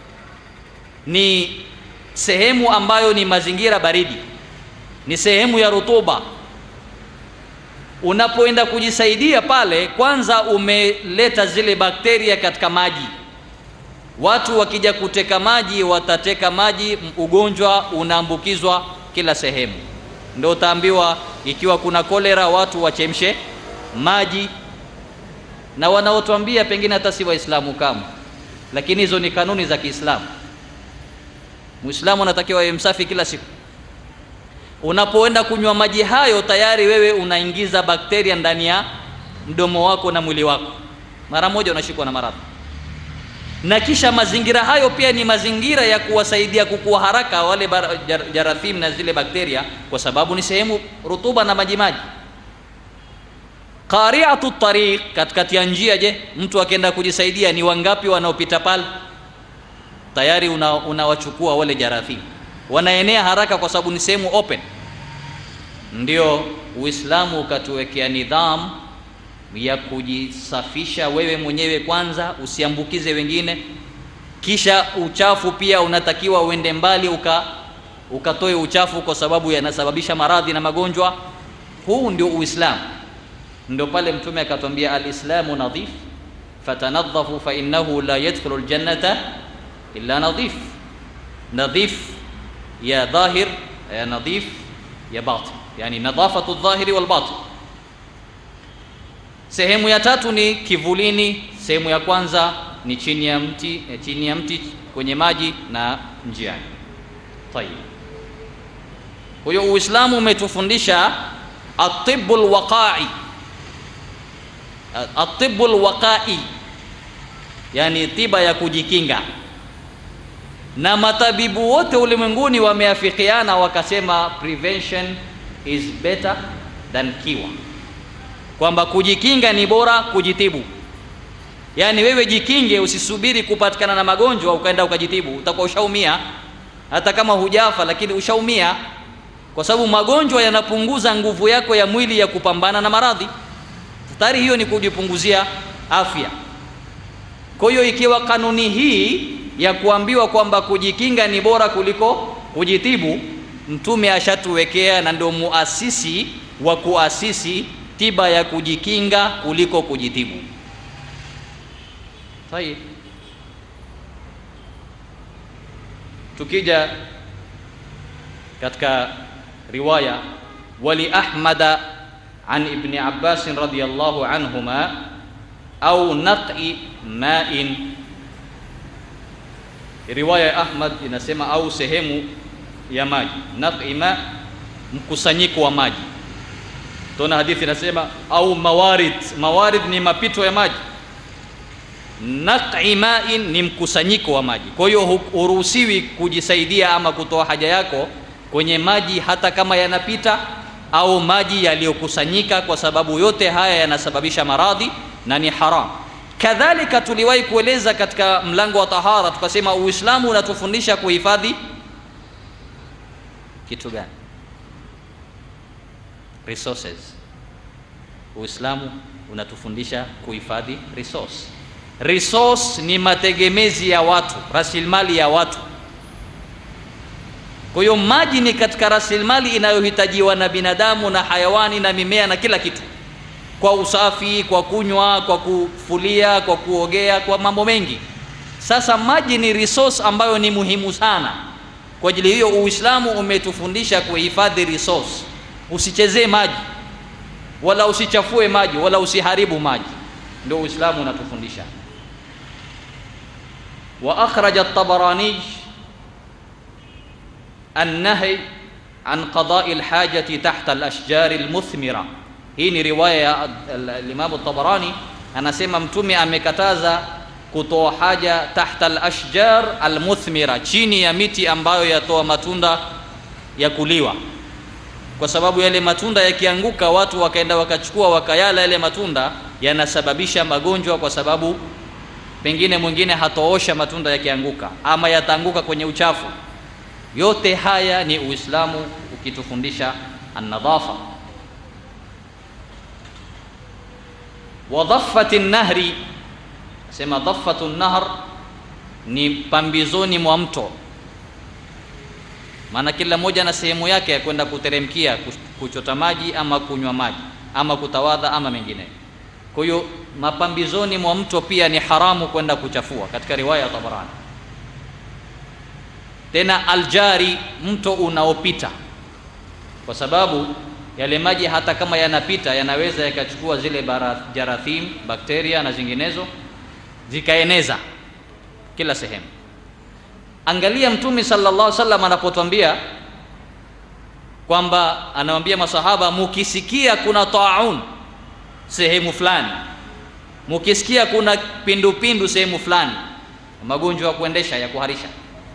ni sehemu ambayo ni mazingira baridi ni sehemu ya rutuba unapoenda kujisaidia pale kwanza umeleta zile bakteria katika maji watu wakija kuteka maji watateka maji ugonjwa unaambukizwa kila sehemu ndio utaambiwa ikiwa kuna kolera watu wachemshe maji na wanaotuambia pengine hata si waislamu kama lakini hizo ni kanuni za kiislamu muislamu anatakiwa awe msafi kila siku unapoenda kunywa maji hayo tayari wewe unaingiza bakteria ndani ya mdomo wako na mwili wako mara moja unashikwa na maradhi na kisha mazingira hayo pia ni mazingira ya kuwasaidia kukua haraka wale jar, jarathim na zile bakteria kwa sababu ni sehemu rutuba na majimaji qari'atu tariq katikati ya njia je mtu akienda kujisaidia ni wangapi wanaopita pale tayari unawachukua una wale jarathim wanaenea haraka kwa sababu ni sehemu open ndio uislamu ukatuwekea nidhamu ya kujisafisha wewe mwenyewe kwanza usiambukize wengine kisha uchafu pia unatakiwa uende mbali uka ukatoe uchafu kwa sababu yanasababisha maradhi na magonjwa huu ndio uislamu ndio pale mtume akatwambia alislamu nadhif fatanadhafu fa innahu la yadkhulu ljannata illa nadhif nadhif ya dhahir ya nadhif ya batin yani nadhafatu dhahiri wal batin sehemu ya tatu ni kivulini sehemu ya kwanza ni chini ya mti eh, chini ya mti kwenye maji na njiani tayib kwa hiyo uislamu umetufundisha atibu lwaqai atibu lwaqai yani tiba ya kujikinga na matabibu wote ulimwenguni wameafikiana wakasema prevention is better than cure kwamba kujikinga ni bora kujitibu yaani wewe jikinge usisubiri kupatikana na magonjwa ukaenda ukajitibu utakuwa ushaumia hata kama hujafa lakini ushaumia kwa sababu magonjwa yanapunguza nguvu yako ya mwili ya kupambana na maradhi tayari hiyo ni kujipunguzia afya kwa hiyo ikiwa kanuni hii ya kuambiwa kwamba kujikinga ni bora kuliko kujitibu mtume ashatuwekea na ndio muasisi wa kuasisi tiba ya kujikinga kuliko kujitibu tayib tukija katika riwaya wali ahmada an ibni abbasin radiallahu anhuma au naqi main riwaya ya ahmad inasema au sehemu ya maji naqi ma mkusanyiko wa maji tuna hadithi inasema au mawarid mawarid ni mapito ya maji naqi ma'in ni mkusanyiko wa maji kwa hiyo huruhusiwi kujisaidia ama kutoa haja yako kwenye maji hata kama yanapita au maji yaliyokusanyika kwa sababu yote haya yanasababisha maradhi na ni haram kadhalika tuliwahi kueleza katika mlango wa tahara tukasema uislamu unatufundisha kuhifadhi kitu gani resources uislamu unatufundisha kuhifadhi resource resource ni mategemezi ya watu rasilimali ya watu kwa hiyo maji ni katika rasilimali inayohitajiwa na binadamu na hayawani na mimea na kila kitu kwa usafi kwa kunywa kwa kufulia kwa kuogea kwa mambo mengi sasa maji ni resource ambayo ni muhimu sana kwa ajili hiyo uislamu umetufundisha kuhifadhi resource usichezee maji wala usichafue maji wala usiharibu maji ndio uislamu unatufundisha wa akhraja at-tabarani النهي عن قضاء الحاجة تحت الأشجار المثمرة hii ni riwaya ya Imam Tabarani anasema mtume amekataza kutoa haja tahta al-ashjar al-muthmira chini ya miti ambayo yatoa matunda ya kuliwa kwa sababu yale matunda yakianguka watu wakaenda wakachukua wakayala yale matunda yanasababisha magonjwa kwa sababu pengine mwingine hatoosha matunda yakianguka ama yataanguka kwenye uchafu yote haya ni uislamu ukitufundisha annadhafa wa dhaffati nahri sema dhaffatu nahr ni pambizoni mwa mto maana kila mmoja na sehemu yake ya kwenda kuteremkia kuchota maji ama kunywa maji ama kutawadha ama mengine kwa hiyo mapambizoni mwa mto pia ni haramu kwenda kuchafua katika riwaya ya Tabarani tena aljari mto unaopita kwa sababu yale maji hata kama yanapita yanaweza yakachukua zile jarathim bakteria na zinginezo zikaeneza kila sehemu angalia mtume sallallahu alaihi wasallam anapotwambia kwamba anawaambia masahaba mukisikia kuna taun sehemu fulani mukisikia kuna pindupindu sehemu fulani magonjwa ya kuendesha ya kuharisha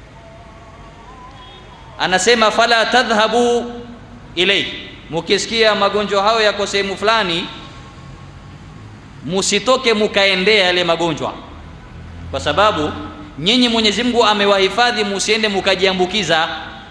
anasema fala tadhhabu ilayhi mukisikia magonjwa hayo yako sehemu fulani musitoke mukaendea yale magonjwa kwa sababu nyinyi Mwenyezi Mungu amewahifadhi musiende mukajiambukiza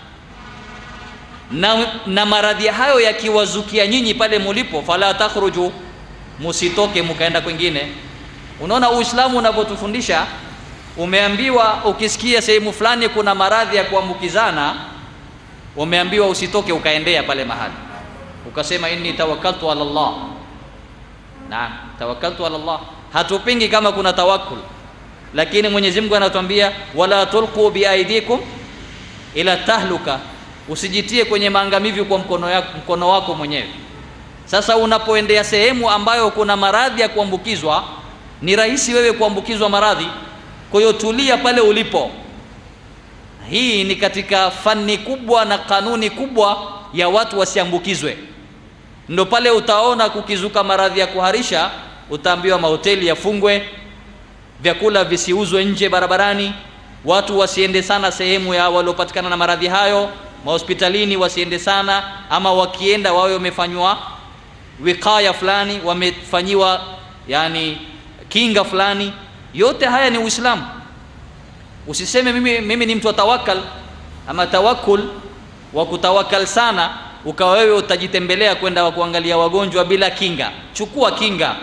na, na maradhi hayo yakiwazukia nyinyi pale mulipo fala takhruju musitoke mukaenda kwingine unaona uislamu unavyotufundisha umeambiwa ukisikia sehemu fulani kuna maradhi ya kuambukizana umeambiwa usitoke ukaendea pale mahali ukasema inni tawakkaltu ala Allah naam tawakkaltu ala Allah hatupingi kama kuna tawakkul lakini Mwenyezi Mungu anatuambia wala tulqu biaidikum ila tahluka usijitie kwenye maangamivu kwa mkono, yako, mkono wako mwenyewe sasa unapoendea sehemu ambayo kuna maradhi ya kuambukizwa ni rahisi wewe kuambukizwa maradhi kwa hiyo tulia pale ulipo hii ni katika fani kubwa na kanuni kubwa ya watu wasiambukizwe ndo pale utaona kukizuka maradhi ya kuharisha utaambiwa mahoteli yafungwe vyakula visiuzwe nje barabarani watu wasiende sana sehemu ya waliopatikana na maradhi hayo mahospitalini wasiende sana ama wakienda wawe wamefanywa wikaya fulani wamefanyiwa yani kinga fulani yote haya ni uislamu usiseme mimi, mimi ni mtu wa tawakal ama tawakul wa kutawakal sana ukawa wewe utajitembelea kwenda wa kuangalia wagonjwa bila kinga chukua kinga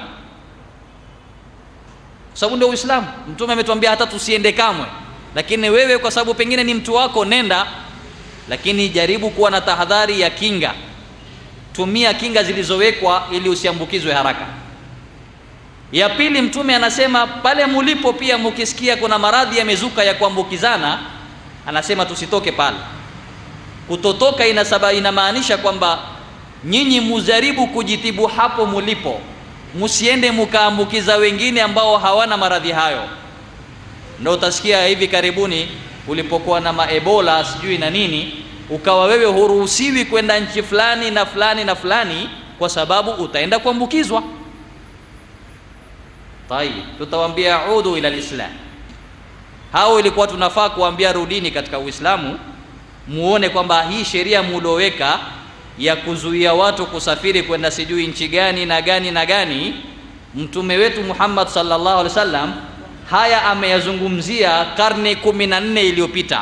sababu ndio uislamu mtume ametuambia hata tusiende kamwe lakini wewe kwa sababu pengine ni mtu wako nenda lakini jaribu kuwa na tahadhari ya kinga tumia kinga zilizowekwa ili usiambukizwe haraka ya pili mtume anasema pale mulipo pia mukisikia kuna maradhi yamezuka ya kuambukizana anasema tusitoke pale kutotoka inasaba inamaanisha kwamba nyinyi mujaribu kujitibu hapo mulipo msiende mukaambukiza wengine ambao hawana maradhi hayo ndio utasikia hivi karibuni ulipokuwa na maebola sijui na nini ukawa wewe huruhusiwi kwenda nchi fulani na fulani na fulani kwa sababu utaenda kuambukizwa Tayib, tutawaambia udu ila lislam. Hao ilikuwa tunafaa kuambia rudini katika Uislamu, muone kwamba hii sheria mulioweka ya kuzuia watu kusafiri kwenda sijui nchi gani na gani na gani, mtume wetu Muhammad sallallahu alaihi wasallam haya ameyazungumzia karne kumi na nne iliyopita.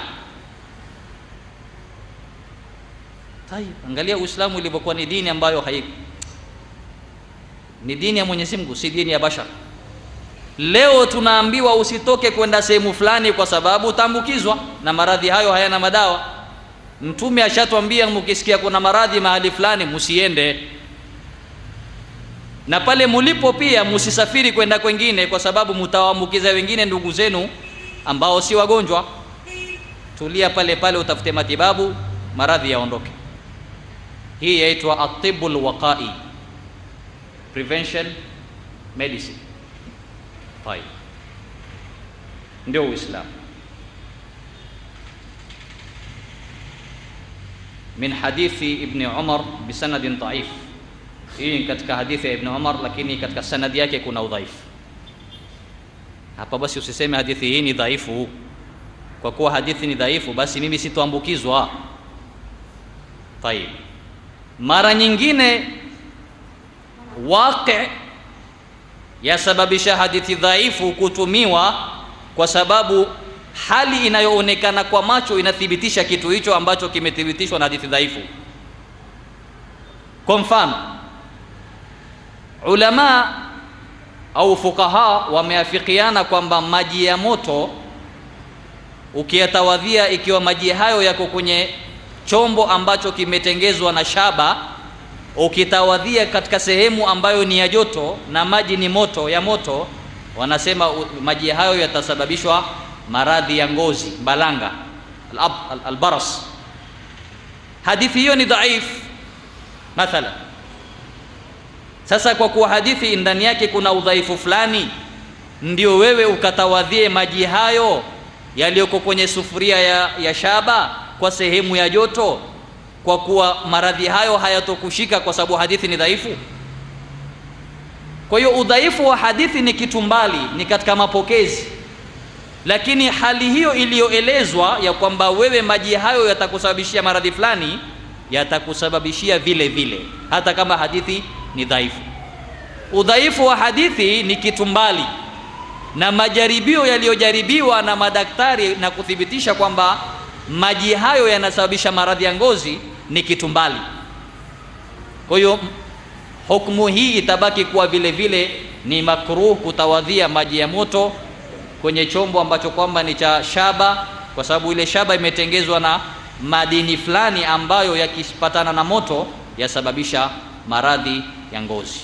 Tayib, angalia Uislamu ilivyokuwa ni dini ambayo hai ni dini ya Mwenyezi Mungu, si dini ya bashar. Leo tunaambiwa usitoke kwenda sehemu fulani kwa sababu utaambukizwa na maradhi hayo hayana madawa. Mtume ashatwambia mkisikia kuna maradhi mahali fulani musiende, na pale mulipo pia musisafiri kwenda kwengine, kwa sababu mtawaambukiza wengine ndugu zenu ambao si wagonjwa. Tulia pale pale, utafute matibabu, maradhi yaondoke. Hii yaitwa atibul waqai, prevention medicine. Tayib, ndio Uislamu. min hadithi Ibni Umar bisanadin dhaif. Hii ni katika hadithi ya Ibni Umar, lakini katika sanadi yake kuna udhaifu. Hapa basi usiseme hadithi hii ni dhaifu. Kwa kuwa hadithi ni dhaifu, basi mimi sitoambukizwa. Tayib, mara nyingine waqi yasababisha hadithi dhaifu kutumiwa kwa sababu hali inayoonekana kwa macho inathibitisha kitu hicho ambacho kimethibitishwa na hadithi dhaifu. Kwa mfano, ulama au fukaha wameafikiana kwamba maji ya moto ukiyatawadhia, ikiwa maji hayo yako kwenye chombo ambacho kimetengezwa na shaba, ukitawadhia katika sehemu ambayo ni ya joto na maji ni moto ya moto, wanasema maji hayo yatasababishwa maradhi ya ngozi balanga albaras. Al, al hadithi hiyo ni dhaif mathala. Sasa kwa kuwa hadithi ndani yake kuna udhaifu fulani, ndio wewe ukatawadhie maji hayo yaliyoko kwenye sufuria ya, ya shaba kwa sehemu ya joto, kwa kuwa maradhi hayo hayatokushika kwa sababu hadithi ni dhaifu. Kwa hiyo udhaifu wa hadithi ni kitu mbali, ni katika mapokezi lakini hali hiyo iliyoelezwa ya kwamba wewe maji hayo yatakusababishia maradhi fulani, yatakusababishia vile vile, hata kama hadithi ni dhaifu. Udhaifu wa hadithi ni kitu mbali na majaribio yaliyojaribiwa na madaktari na kuthibitisha kwamba maji hayo yanasababisha maradhi ya ngozi ni kitu mbali. Kwa hiyo hukumu hii itabaki kuwa vile vile ni makruh kutawadhia maji ya moto kwenye chombo ambacho kwamba ni cha shaba, kwa sababu ile shaba imetengezwa na madini fulani ambayo yakipatana na moto yasababisha maradhi ya ngozi.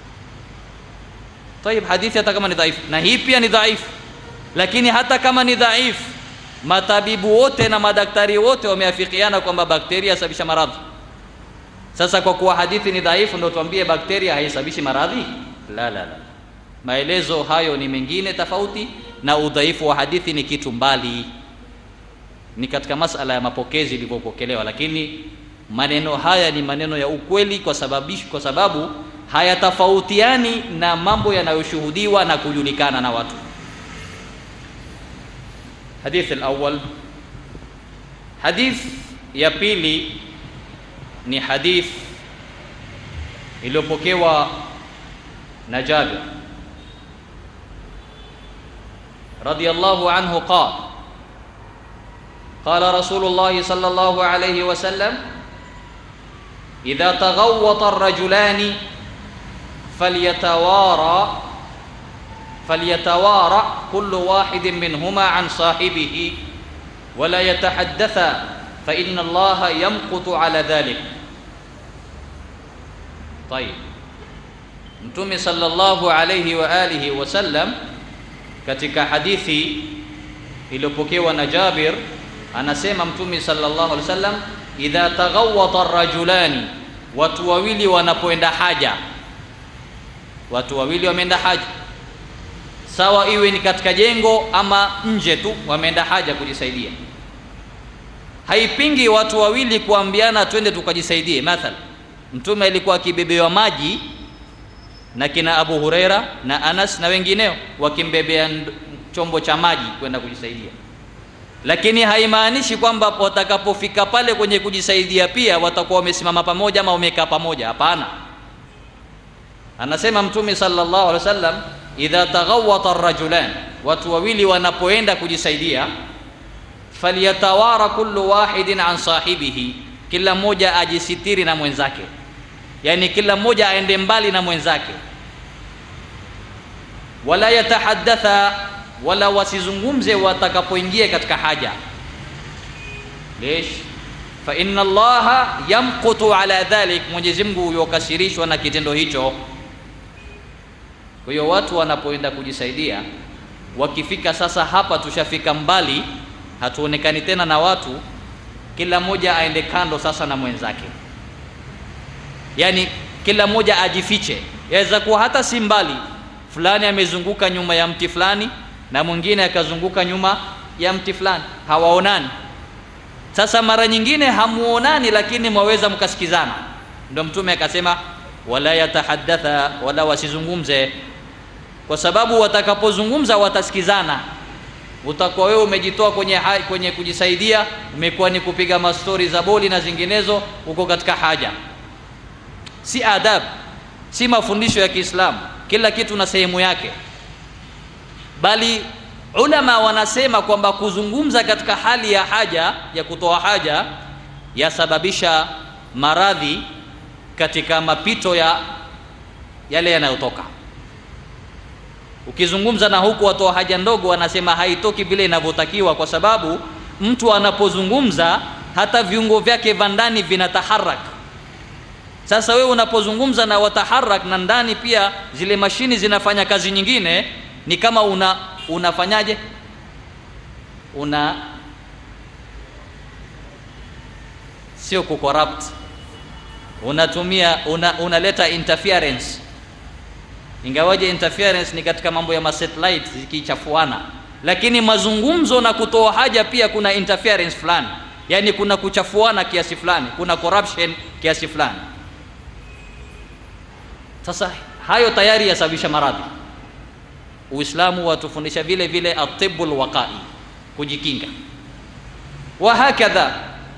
Tayib, hadithi hata kama ni dhaifu, na hii pia ni dhaifu, lakini hata kama ni dhaifu, matabibu wote na madaktari wote wameafikiana kwamba bakteria yasababisha maradhi. Sasa kwa kuwa hadithi ni dhaifu, ndio tuambie bakteria haisababishi maradhi? La, la, la. Maelezo hayo ni mengine tofauti na udhaifu wa hadithi ni kitu mbali, ni katika masala ya mapokezi ilivyopokelewa, lakini maneno haya ni maneno ya ukweli kwa sababu, kwa sababu hayatofautiani na mambo yanayoshuhudiwa na kujulikana na watu. Hadith al-awwal, hadith ya pili ni hadith iliyopokewa na Jabir رضي الله عنه قال قال رسول الله صلى الله عليه وسلم إذا تغوط الرجلان فليتوارى فليتوارى كل واحد منهما عن صاحبه ولا يتحدثا فإن الله يمقت على ذلك طيب متومي صلى الله عليه وآله وسلم katika hadithi iliyopokewa na Jabir anasema Mtume sallallahu alaihi wasallam, idha taghawwata rajulani, watu wawili wanapoenda haja, watu wawili wameenda haja, sawa iwe ni katika jengo ama nje tu, wameenda haja kujisaidia. Haipingi watu wawili kuambiana twende tukajisaidie. Mathalan, Mtume alikuwa akibebewa maji na kina Abu Huraira na Anas na wengineo wakimbebea chombo cha maji kwenda kujisaidia, lakini haimaanishi kwamba watakapofika pale kwenye kujisaidia pia watakuwa wamesimama pamoja ama wamekaa pamoja. Hapana, anasema Mtume sallallahu alaihi wasallam, idha taghawata ar-rajulan, watu wawili wanapoenda kujisaidia, falyatawara kullu wahidin an sahibihi, kila mmoja ajisitiri na mwenzake, yani kila mmoja aende mbali na mwenzake, wala yatahaddatha, wala wasizungumze watakapoingia katika haja. Lish fa inna Allaha yamqutu ala dhalik, Mwenyezi Mungu yokasirishwa na kitendo hicho. Kwa hiyo watu wanapoenda kujisaidia, wakifika sasa, hapa tushafika mbali, hatuonekani tena na watu, kila mmoja aende kando sasa na mwenzake, yaani kila mmoja ajifiche. Yaweza kuwa hata si mbali, fulani amezunguka nyuma ya mti fulani na mwingine akazunguka nyuma ya mti fulani, hawaonani. Sasa mara nyingine hamuonani, lakini mwaweza mkasikizana. Ndio Mtume akasema wala yatahaddatha, wala wasizungumze, kwa sababu watakapozungumza watasikizana. Utakuwa wewe umejitoa kwenye, kwenye kujisaidia, umekuwa ni kupiga mastori za boli na zinginezo, uko katika haja. Si adabu, si mafundisho ya Kiislamu. Kila kitu na sehemu yake, bali ulama wanasema kwamba kuzungumza katika hali ya haja ya kutoa haja yasababisha maradhi katika mapito ya yale yanayotoka. Ukizungumza na huku watoa haja ndogo, wanasema haitoki vile inavyotakiwa, kwa sababu mtu anapozungumza hata viungo vyake vya ndani vinataharak. Sasa wewe unapozungumza na wataharak na ndani pia zile mashini zinafanya kazi nyingine, ni kama una unafanyaje? Una sio kucorrupt, unatumia una, unaleta interference, ingawaje interference ni katika mambo ya masatellite zikichafuana, lakini mazungumzo na kutoa haja pia kuna interference fulani, yaani kuna kuchafuana kiasi fulani, kuna corruption kiasi fulani. Sasa hayo tayari yasababisha maradhi. Uislamu watufundisha vile vile atibul waqai, kujikinga wa hakadha.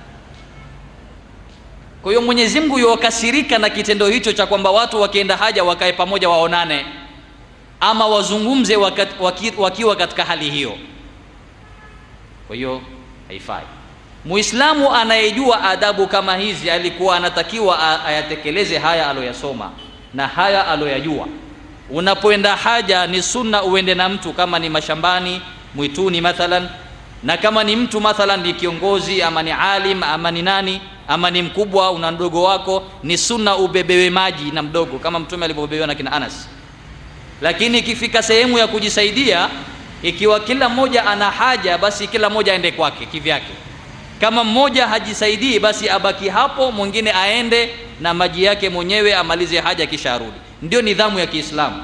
Kwa hiyo Mwenyezi Mungu yuwakasirika na kitendo hicho cha kwamba watu wakienda haja wakae pamoja waonane, ama wazungumze waki, waki, wakiwa katika hali hiyo. Kwa hiyo haifai. Muislamu anayejua adabu kama hizi alikuwa anatakiwa ayatekeleze haya aloyasoma na haya aloyajua. Unapoenda haja ni sunna uende na mtu, kama ni mashambani, mwituni mathalan, na kama ni mtu mathalan ni kiongozi ama ni alim ama ni nani ama ni mkubwa, una mdogo wako, ni sunna ubebewe maji na mdogo, kama Mtume alivyobebewa na kina Anas. Lakini ikifika sehemu ya kujisaidia, ikiwa kila mmoja ana haja, basi kila mmoja aende kwake kivyake. Kama mmoja hajisaidii, basi abaki hapo, mwingine aende na maji yake mwenyewe amalize haja kisha arudi. Ndio nidhamu ya Kiislamu.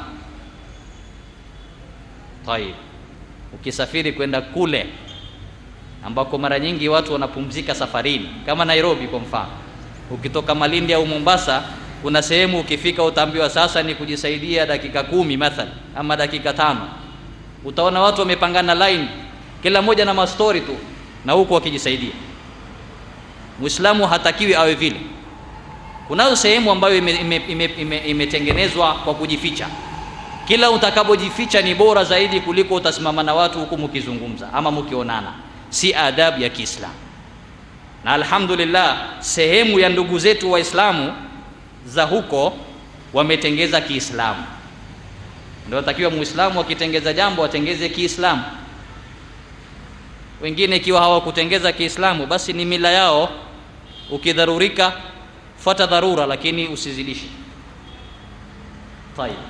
Tayib, ukisafiri kwenda kule ambako mara nyingi watu wanapumzika safarini, kama Nairobi kwa mfano, ukitoka Malindi au Mombasa, kuna sehemu ukifika utaambiwa sasa ni kujisaidia dakika kumi mathalan ama dakika tano. Utaona watu wamepangana line, kila mmoja na mastori tu na huku wakijisaidia. Muislamu hatakiwi awe vile. Kunayo sehemu ambayo imetengenezwa ime, ime, ime kwa kujificha. Kila utakapojificha ni bora zaidi kuliko utasimama na watu huku mkizungumza ama mkionana. Si adabu ya Kiislamu. Na alhamdulillah, sehemu ya ndugu zetu Waislamu za huko wametengeza Kiislamu. Ndio watakiwa Muislamu akitengeza jambo atengeze Kiislamu. Wengine ikiwa hawakutengeza Kiislamu, basi ni mila yao. Ukidharurika fuata dharura, lakini usizidishe. Tayib,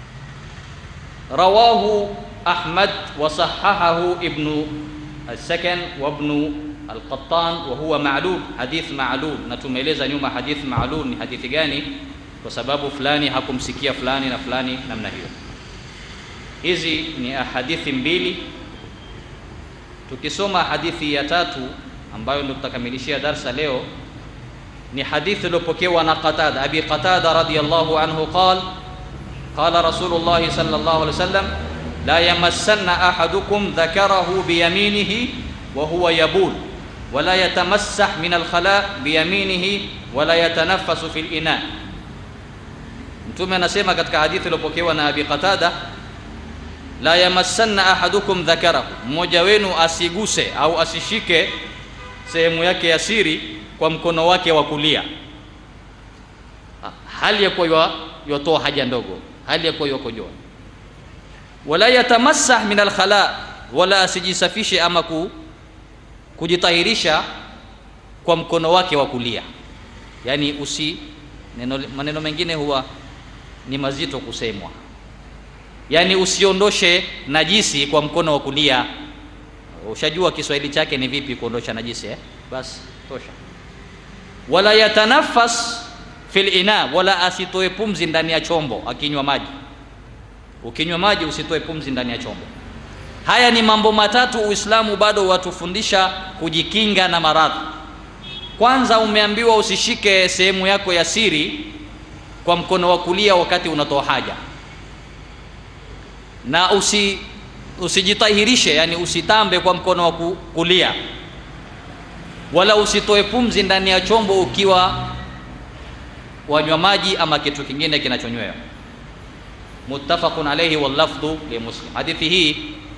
rawahu Ahmad wa sahahahu Ibnu al-Sakan wa Ibnu al-Qattan wa huwa ma'lul, hadith ma'lul. Na tumeeleza nyuma hadith ma'lul ni hadithi gani, kwa sababu fulani hakumsikia fulani na fulani namna hiyo. Hizi ni ahadithi mbili. Tukisoma hadithi ya tatu ambayo ndio tutakamilishia darsa leo ni hadithi iliyopokewa na Qatada, Abi Qatada radhiyallahu anhu qal qala rasulullahi sallallahu alaihi wasallam la yamassanna ahadukum dhakarahu biyaminihi wa huwa yabul wala yatamassah min alkhala biyaminihi wala yatanaffasu fil ina mtume anasema katika hadithi iliyopokewa na abi qatada la yamassanna ahadukum dhakarahu mmoja wenu asiguse au asishike sehemu yake ya siri kwa mkono wake wa kulia hali ya kuwa yotoa haja ndogo hali ya kuwa yokojoa wala yatamassah min alkhala wala asijisafishe ama ku, kujitahirisha kwa mkono wake wa kulia yani usi neno, maneno mengine huwa ni mazito kusemwa yani usiondoshe najisi kwa mkono wa kulia ushajua kiswahili chake ni vipi kuondosha najisi eh? basi tosha wala yatanafas fil ina wala asitoe pumzi ndani ya chombo akinywa maji ukinywa maji usitoe pumzi ndani ya chombo haya ni mambo matatu uislamu bado watufundisha kujikinga na maradhi kwanza umeambiwa usishike sehemu yako ya siri kwa mkono wa kulia wakati unatoa haja na usi usijitahirishe yani usitambe kwa mkono wa kulia wala usitoe pumzi ndani ya chombo ukiwa wanywa maji ama kitu kingine kinachonywewa muttafaqun alayhi wal lafdhu li muslim hadithi hii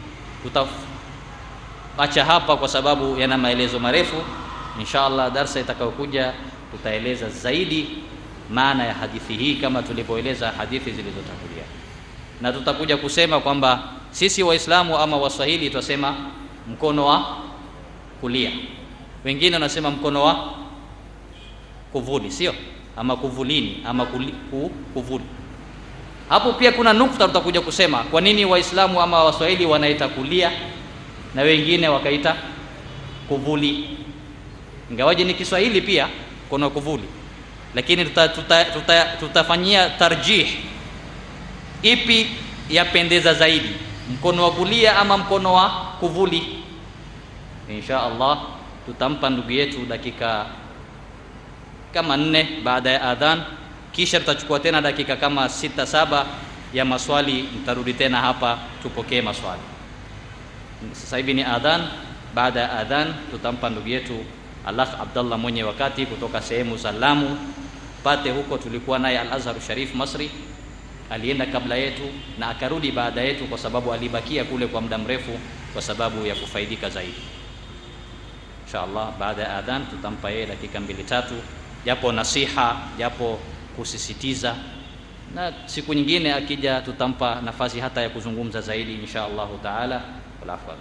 tutaacha hapa kwa sababu yana maelezo marefu insha allah darsa itakayokuja tutaeleza zaidi maana ya hadithi hii kama tulivyoeleza hadithi zilizotangulia na tutakuja kusema kwamba sisi waislamu ama waswahili twasema mkono wa kulia wengine wanasema mkono wa kuvuli sio ama kuvulini ama kuli, ku, kuvuli hapo pia kuna nukta tutakuja kusema kwa nini waislamu ama waswahili wanaita kulia na wengine wakaita kuvuli ingawaje ni kiswahili pia mkono wa kuvuli lakini tutafanyia tuta, tuta, tuta tarjih ipi yapendeza zaidi mkono wa kulia ama mkono wa kuvuli insha allah tutampa ndugu yetu dakika kama nne baada ya adhan kisha tutachukua tena dakika kama sita saba ya maswali mtarudi tena hapa tupokee maswali sasa hivi ni adhan baada ya adhan tutampa ndugu yetu alakh abdallah mwenye wakati kutoka sehemu za lamu pate huko tulikuwa naye al azhar sharif masri alienda kabla yetu na akarudi baada yetu kwa sababu alibakia kule kwa muda mrefu kwa sababu ya kufaidika zaidi inshallah baada ya adhan tutampa yeye dakika mbili tatu japo nasiha japo kusisitiza na siku nyingine akija tutampa nafasi hata ya kuzungumza zaidi insha allahu taala walafwa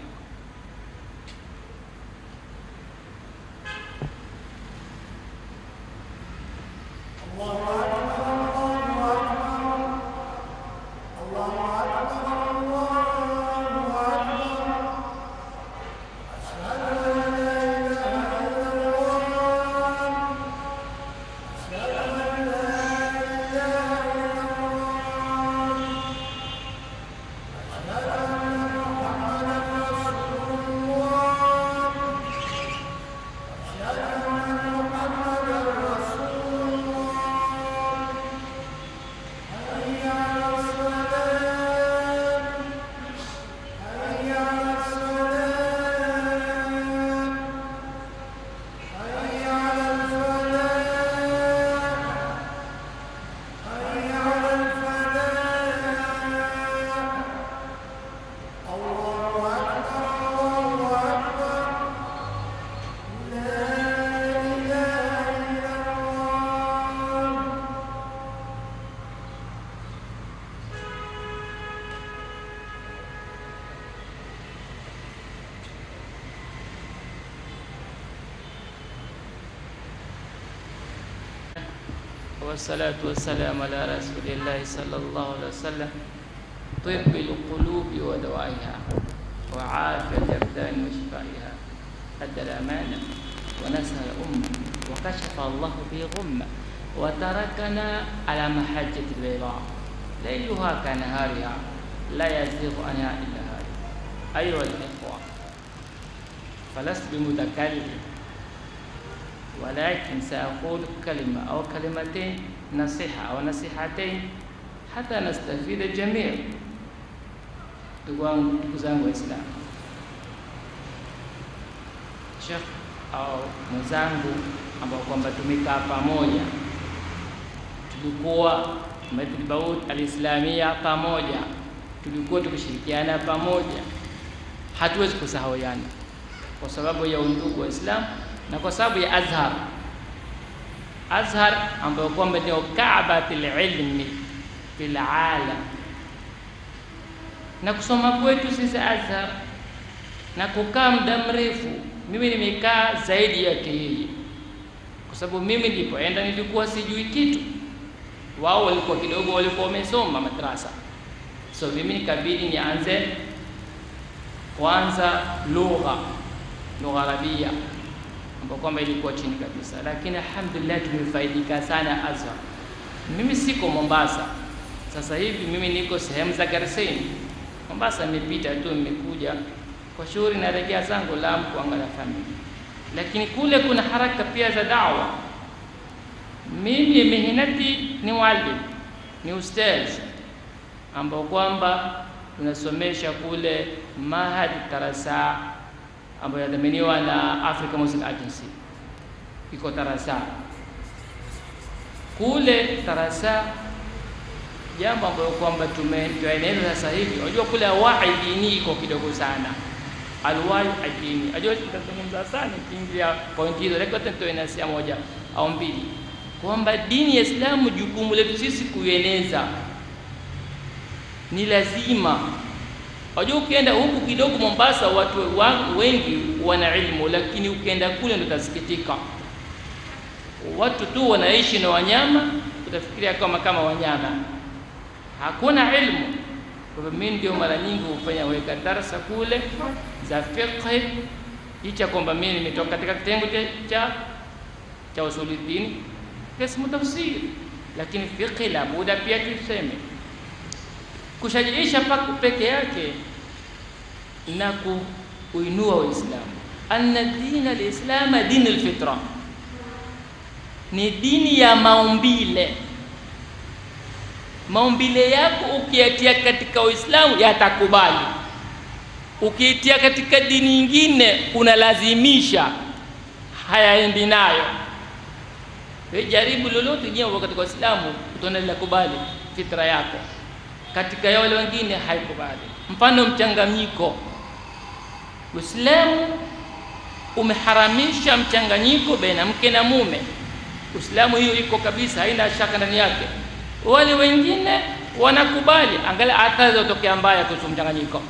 والصلاة والسلام على رسول الله صلى الله عليه وسلم طب القلوب ودوائها وعافية الأبدان وشفائها أدى الأمانة ونسى الأمة وكشف الله به غمة وتركنا على محجة البيضاء ليلها كنهارها لا يزيغ عنها إلا هذه أيها الإخوة فلست بمتكلم ولكن سأقول كلمة أو كلمتين نصيحة أو نصيحتين hata nastafida jamii. Ndugu wangu, ndugu zangu Waislamu, Sheikh au mwenzangu ambao kwamba tumekaa pamoja, tulikuwa Masjid Baud Alislamia pamoja, tulikuwa tukishirikiana pamoja, hatuwezi kusahawiana kwa sababu ya undugu wa Islam na kwa sababu ya Azhar. Azhar ambayo kwamba ndio kaabatil ilmi fil alam, na kusoma kwetu sisi Azhar na kukaa muda mrefu, mimi nimekaa zaidi yake yeye, kwa sababu mimi nilipoenda nilikuwa sijui kitu, wao walikuwa kidogo, walikuwa wamesoma madrasa, so mimi nikabidi nianze kwanza lugha lugha Arabia ambapo kwamba ilikuwa chini kabisa, lakini alhamdulillah tumefaidika sana Azhar. Mimi siko Mombasa sasa hivi, mimi niko sehemu za Garseni. Mombasa nimepita tu, nimekuja kwa shughuli, narejea zangu Lamu kuangalia familia, lakini kule kuna haraka pia za dawa. Mimi mihinati ni mwalimu, ni ustaz ambao kwamba tunasomesha kule Mahad Tarasa ambayo yadhaminiwa na Africa Muslim Agency, iko Tarasa kule Tarasa. Jambo ambalo kwamba tumetueneza sasa hivi, unajua kule wai dini iko kidogo sana, alwai dini, unajua tutazungumza sana kiingia point hizo, lakini tutoe nasia moja au mbili, kwamba dini ya Islamu jukumu letu sisi kuieneza ni lazima Wajua, ukienda huku kidogo Mombasa, watu wangu wengi wana ilmu, lakini ukienda kule ndo utasikitika, watu tu wanaishi na wanyama, utafikiria kama kama wanyama, hakuna ilmu. Kwa hivyo mimi ndio mara nyingi hufanya weka darasa kule za fiqh, licha kwamba mimi nimetoka katika kitengo cha cha usuluddin kismu tafsiri, lakini fiqh la buda pia tuseme kushajiisha paku peke yake na kuinua Waislamu. Anna dina lislama dini lfitra, ni dini ya maumbile. Maumbile yako ukiyatia katika Uislamu yatakubali, ukiitia katika dini nyingine unalazimisha, hayaendi nayo. Jaribu lolote jambo katika Uislamu utaona linakubali fitra yako katika ya wale wengine haikubali. Mfano mchanganyiko, Uislamu umeharamisha mchanganyiko baina mke na mume. Uislamu hiyo iko kabisa, haina shaka ndani yake. Wale wengine wanakubali, angalia athari zotokea mbaya kuhusu mchanganyiko,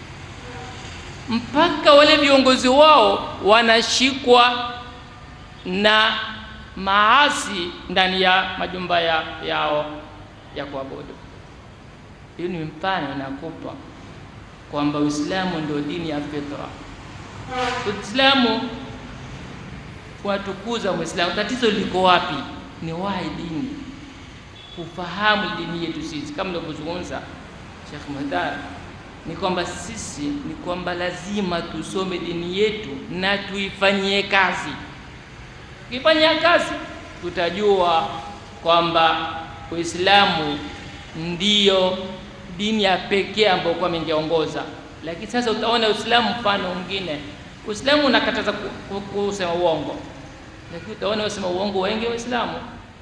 mpaka wale viongozi wao wanashikwa na maasi ndani ya majumba ya, yao ya kuabudu. Hiyo ni mfano nakupa kwamba Uislamu ndio dini ya fitra. Uislamu watukuza Muislamu. Tatizo liko wapi? Ni wahi dini, kufahamu dini yetu sisi, kama nilivyozungumza Sheikh Mahdar, ni kwamba sisi ni kwamba lazima tusome dini yetu na tuifanyie kazi. Tukifanyia kazi, tutajua kwamba Uislamu ndiyo dini ya pekee ambayo kwa ingeongoza. Lakini sasa utaona Uislamu mfano mwingine. Uislamu unakataza kusema uongo, lakini utaona wasema uongo wengi Waislamu,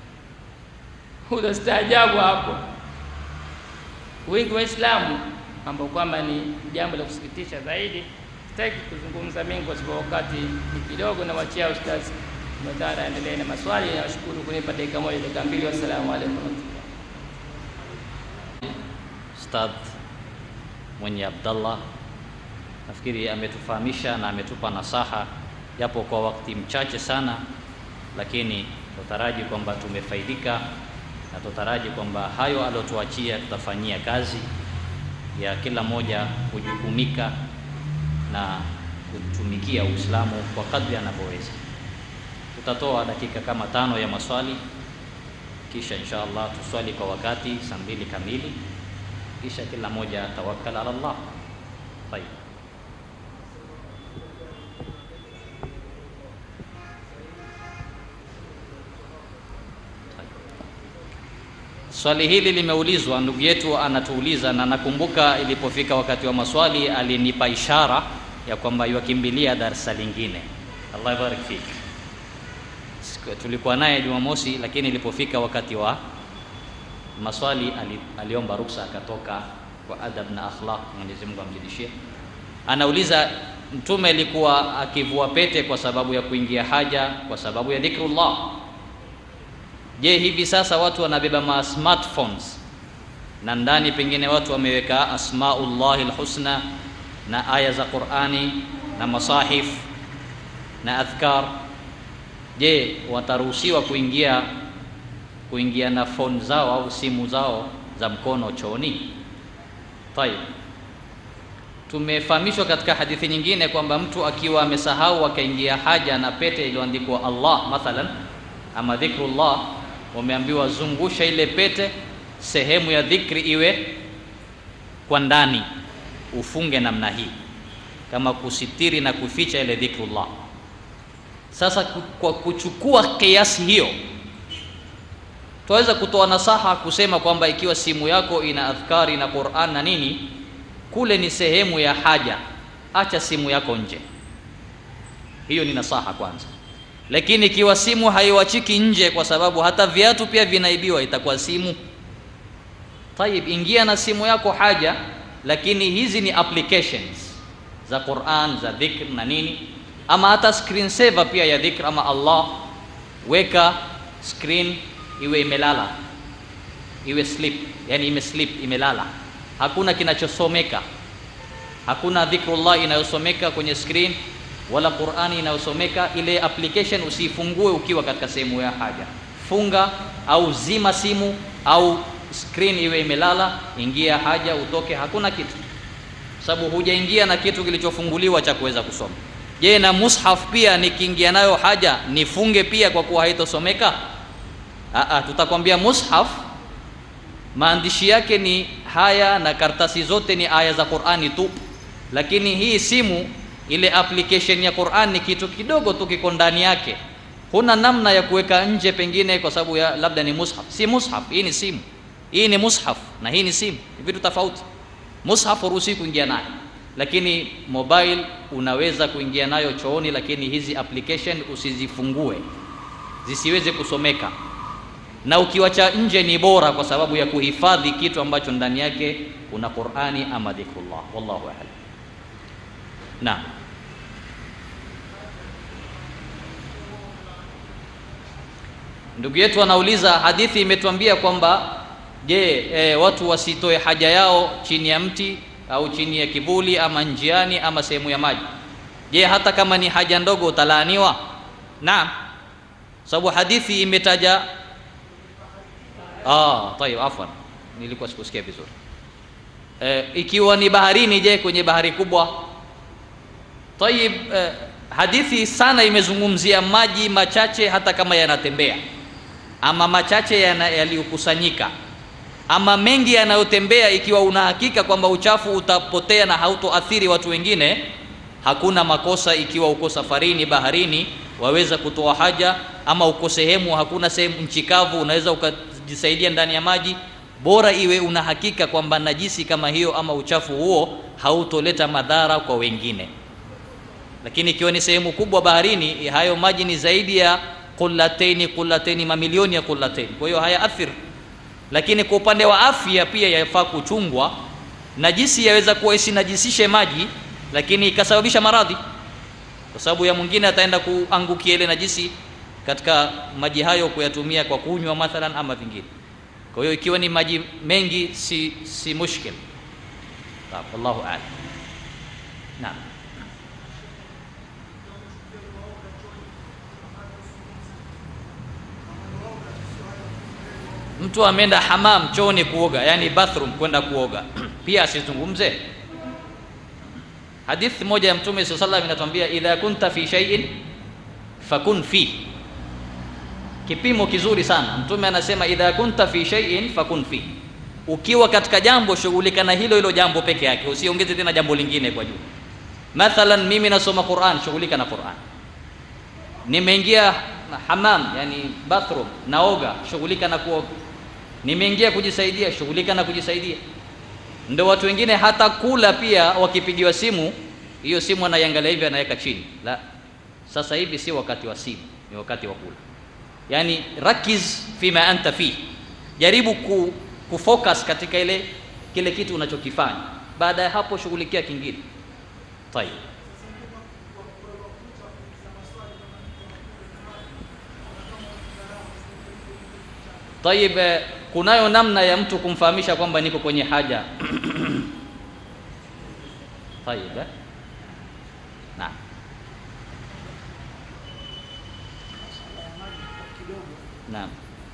utastaajabu hapo. Wengi Waislamu ambao kwamba ni jambo la kusikitisha zaidi. Sitaki kuzungumza mengi kwa sababu wakati ni kidogo, na wachia Ustaz Madhara aendelee na maswali. Nashukuru kunipa dakika moja, dakika mbili. Wassalamu alaikum. Ustadh mwenye Abdallah nafikiri ametufahamisha na ametupa nasaha japo kwa wakati mchache sana, lakini tutaraji kwamba tumefaidika na tutaraji kwamba hayo aliotuachia tutafanyia kazi ya kila mmoja kujukumika na kutumikia Uislamu kwa kadri anavyoweza. Tutatoa dakika kama tano ya maswali, kisha insha Allah tuswali kwa wakati saa mbili kamili kisha kila mmoja tawakkal ala Allah. Tayeb. Swali hili limeulizwa, ndugu yetu anatuuliza, na nakumbuka ilipofika wakati wa maswali alinipa ishara ya kwamba yuakimbilia darsa lingine. Allah ibarik fik. Siku- Tulikuwa naye Jumamosi, lakini ilipofika wakati wa maswali ali, aliomba ruksa akatoka kwa adab na akhlaq. Mwenyezi Mungu amzidishie. Anauliza, Mtume alikuwa akivua pete kwa sababu ya kuingia haja, kwa sababu ya dhikrullah. Je, hivi sasa watu wanabeba ma smartphones na ndani pengine watu wameweka asmaullahi lhusna na aya za Qurani na masahif na adhkar. Je, wataruhusiwa kuingia kuingia na phone zao au simu zao za mkono chooni? Tayib, tumefahamishwa katika hadithi nyingine kwamba mtu akiwa amesahau akaingia haja na pete iliyoandikwa Allah mathalan ama dhikrullah, wameambiwa zungusha ile pete, sehemu ya dhikri iwe kwa ndani, ufunge namna hii, kama kusitiri na kuficha ile dhikrullah. Sasa ku- kwa kuchukua kiasi hiyo, twaweza kutoa nasaha kusema kwamba ikiwa simu yako ina adhkari na Qur'an na nini, kule ni sehemu ya haja, acha simu yako nje. Hiyo ni nasaha kwanza. Lakini ikiwa simu haiwachiki nje, kwa sababu hata viatu pia vinaibiwa, itakuwa simu Tayib, ingia na simu yako haja, lakini hizi ni applications za Qur'an za dhikr na nini, ama hata screen saver pia ya dhikr ama Allah, weka screen iwe imelala, iwe sleep, yani ime sleep, imelala, hakuna kinachosomeka, hakuna dhikrullah inayosomeka kwenye screen wala Qur'ani inayosomeka. Ile application usiifungue ukiwa katika sehemu ya haja, funga au zima simu au screen iwe imelala, ingia haja, utoke, hakuna kitu, sababu hujaingia na kitu kilichofunguliwa cha kuweza kusoma. Je, na mushaf pia nikiingia nayo haja nifunge pia kwa kuwa haitosomeka? Aa, tutakwambia mushaf maandishi yake ni haya na karatasi zote ni aya za Qur'ani tu, lakini hii simu ile application ya Qur'an ni kitu kidogo tu kiko ndani yake, huna namna ya kuweka nje, pengine kwa sababu ya labda ni mushaf. Si mushaf, hii ni simu. Hii ni mushaf na hii ni simu, ni vitu tofauti. Mushaf huruhusi kuingia nayo, lakini mobile unaweza kuingia nayo chooni, lakini hizi application usizifungue zisiweze kusomeka, na ukiwacha nje ni bora, kwa sababu ya kuhifadhi kitu ambacho ndani yake kuna Qur'ani ama dhikrullah. Wallahu a'lam. Naam. Ndugu yetu anauliza, hadithi imetuambia kwamba je, e, watu wasitoe haja yao chini ya mti au chini ya kivuli ama njiani ama sehemu ya maji. Je, hata kama ni haja ndogo utalaaniwa? Naam, sababu hadithi imetaja. Ah, tayeb, afwan, nilikuwa sikusikia vizuri. E, ikiwa ni baharini, je, kwenye bahari kubwa? Tayib, eh, hadithi sana imezungumzia maji machache hata kama yanatembea ama machache yana- yaliyokusanyika ama mengi yanayotembea, ikiwa una hakika kwamba uchafu utapotea na hautoathiri watu wengine, hakuna makosa. Ikiwa uko safarini baharini, waweza kutoa haja, ama uko sehemu hakuna sehemu nchi kavu, unaweza ukajisaidia ndani ya maji, bora iwe una hakika kwamba najisi kama hiyo ama uchafu huo hautoleta madhara kwa wengine lakini ikiwa ni sehemu kubwa baharini, hayo maji ni zaidi ya qullataini qullataini, mamilioni ya qullataini, kwa hiyo hayaathiri. Lakini kwa upande wa afya pia yafaa kuchungwa. Najisi yaweza kuwa isinajisishe maji, lakini ikasababisha maradhi, kwa sababu ya mwingine ataenda kuangukia ile najisi katika maji hayo kuyatumia kwa kunywa mathalan ama vingine. Kwa hiyo ikiwa ni maji mengi si, si mushkil. Sawa, wallahu a'lam. Naam. mtu ameenda hamam chooni kuoga, yani bathroom kwenda kuoga pia asizungumze. Hadithi moja ya Mtume SAW sallam inatuambia idha kunta fi shay'in fakun fi, kipimo kizuri sana. Mtume anasema idha kunta fi shay'in fakun fi, ukiwa katika jambo shughulika na hilo hilo jambo peke yake, usiongeze tena jambo lingine kwa juu. Mathalan, mimi nasoma Qur'an, shughulika na Qur'an. Nimeingia hamam, yani bathroom, naoga, shughulika na kuoga nimeingia kujisaidia shughulika na kujisaidia ndo watu wengine hata kula pia wakipigiwa simu hiyo simu anaiangalia hivi anaweka chini la sasa hivi si wakati wa simu ni wakati wa kula yani rakiz fima anta fi jaribu ku, kufocus katika ile kile kitu unachokifanya baada ya hapo shughulikia kingine tayeb Tayib, eh, kunayo namna ya mtu kumfahamisha kwamba niko kwenye haja. Tayib, eh? Naam. Naam.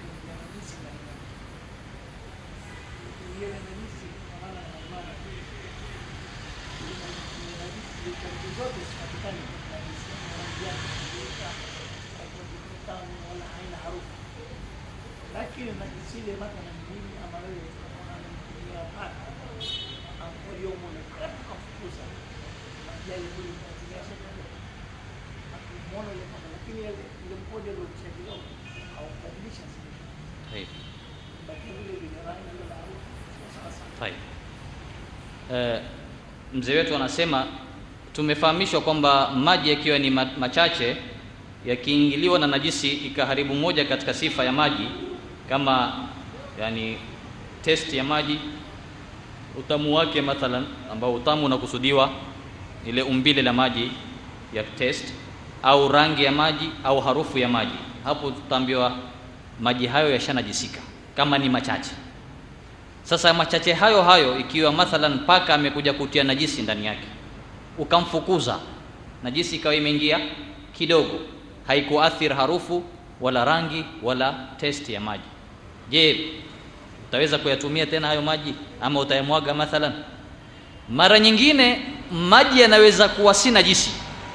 lakini najisile mathalan mimi ama wewe unamtumia paka waliomuona tukafukuza majali kule tunatumia sote akimwona ile paka lakini ile mkojo ndio kishakidogo haubadilisha Tayib. baki vile vile rangi ile maarufu sasa Tayib. Eh, mzee wetu anasema tumefahamishwa kwamba maji yakiwa ni ma- machache yakiingiliwa na najisi ikaharibu moja katika sifa ya maji kama yani test ya maji utamu wake mathalan ambao utamu unakusudiwa ile umbile la maji ya test au rangi ya maji au harufu ya maji hapo tutaambiwa maji hayo yashanajisika kama ni machache sasa machache hayo hayo ikiwa mathalan paka amekuja kutia najisi ndani yake ukamfukuza najisi ikawa imeingia kidogo haikuathiri harufu wala rangi wala testi ya maji je utaweza kuyatumia tena hayo maji ama utayamwaga mathalan mara nyingine maji yanaweza kuwa si najisi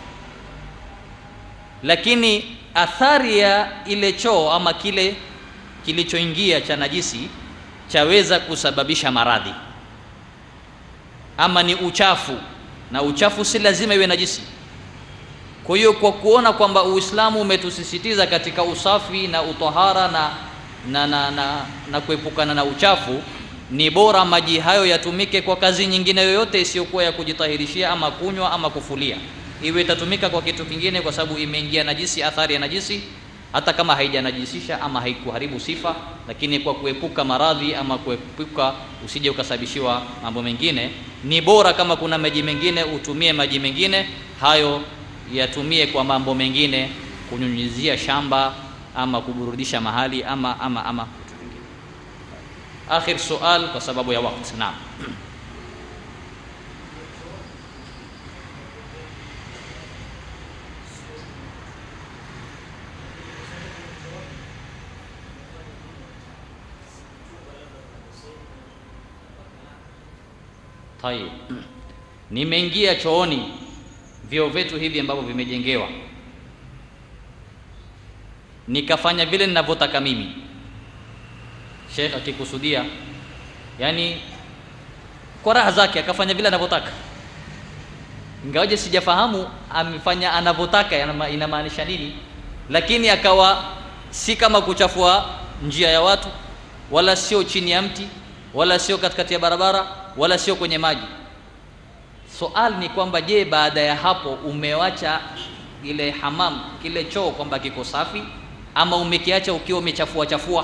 lakini athari ya ile choo ama kile kilichoingia cha najisi chaweza kusababisha maradhi ama ni uchafu na uchafu si lazima iwe najisi kwa hiyo kwa kuona kwamba uislamu umetusisitiza katika usafi na utahara na na, na, na, na kuepukana na uchafu ni bora maji hayo yatumike kwa kazi nyingine yoyote isiyokuwa ya kujitahirishia ama kunywa ama kufulia iwe itatumika kwa kitu kingine kwa sababu imeingia najisi athari ya najisi hata kama haijanajisisha ama haikuharibu sifa lakini kwa kuepuka maradhi ama kuepuka usije ukasababishiwa mambo mengine ni bora kama kuna maji mengine utumie maji mengine hayo yatumie kwa mambo mengine kunyunyizia shamba ama kuburudisha mahali ama ama ama kitu kingine akhir sual kwa sababu ya wakati naam Tayib. Nimeingia chooni vyoo vyetu hivi ambavyo vimejengewa, nikafanya vile ninavyotaka mimi. Sheikh akikusudia, yani kwa raha zake akafanya vile anavyotaka, ingawaje sijafahamu amefanya anavyotaka yanama- inamaanisha nini, lakini akawa si kama kuchafua njia ya watu, wala sio chini ya mti, wala sio katikati ya barabara, wala sio kwenye maji. Soal ni kwamba je, baada ya hapo umewacha ile hamam kile choo kwamba kiko safi ama umekiacha ukiwa umechafua chafua?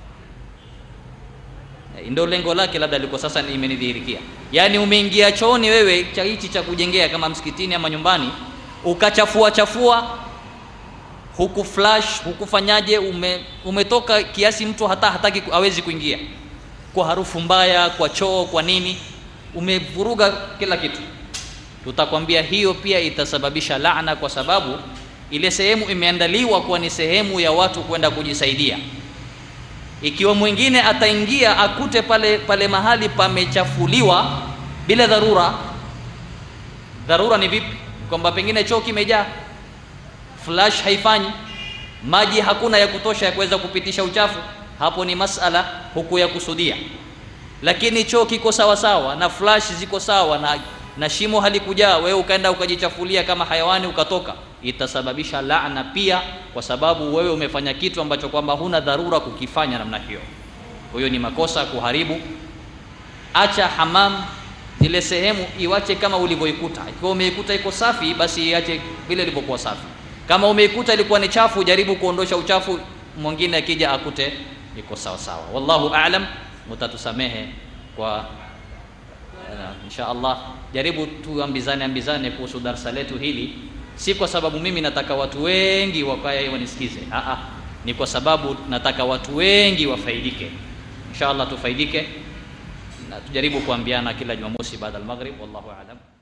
Eh, Ndio lengo lake, labda liko sasa ni- imenidhihirikia. Yaani umeingia chooni wewe cha hichi cha kujengea kama msikitini ama nyumbani, ukachafua chafua, huku flash hukufanyaje, ume, umetoka kiasi mtu hata hataki ku- hawezi kuingia kwa harufu mbaya, kwa choo, kwa nini, umevuruga kila kitu. Tutakwambia hiyo pia itasababisha laana, kwa sababu ile sehemu imeandaliwa kuwa ni sehemu ya watu kwenda kujisaidia. Ikiwa mwingine ataingia akute pale pale mahali pamechafuliwa bila dharura, dharura ni vipi? Kwamba pengine choo kimejaa, flash haifanyi, maji hakuna ya kutosha ya kuweza kupitisha uchafu, hapo ni masala huku ya kusudia. Lakini choo kiko sawa sawa na flash ziko sawa na, na shimo halikujaa, wewe ukaenda ukajichafulia kama hayawani ukatoka, itasababisha laana pia, kwa sababu wewe umefanya kitu ambacho kwamba huna dharura kukifanya namna hiyo. huyo ni makosa kuharibu acha hamam zile sehemu iwache kama ulivyoikuta ikiwa umeikuta iko safi basi iache vile ilivyokuwa safi kama umeikuta ilikuwa ni chafu jaribu kuondosha uchafu mwingine akija akute iko sawa sawa wallahu aalam mutatusamehe kwa uh, insha allah jaribu tuambizane ambizane kuhusu darsa letu hili si kwa sababu mimi nataka watu wengi wakae wanisikize Aa, ni kwa sababu nataka watu wengi wafaidike insha allah tufaidike na tujaribu kuambiana kila jumamosi baada al-maghrib wallahu aalam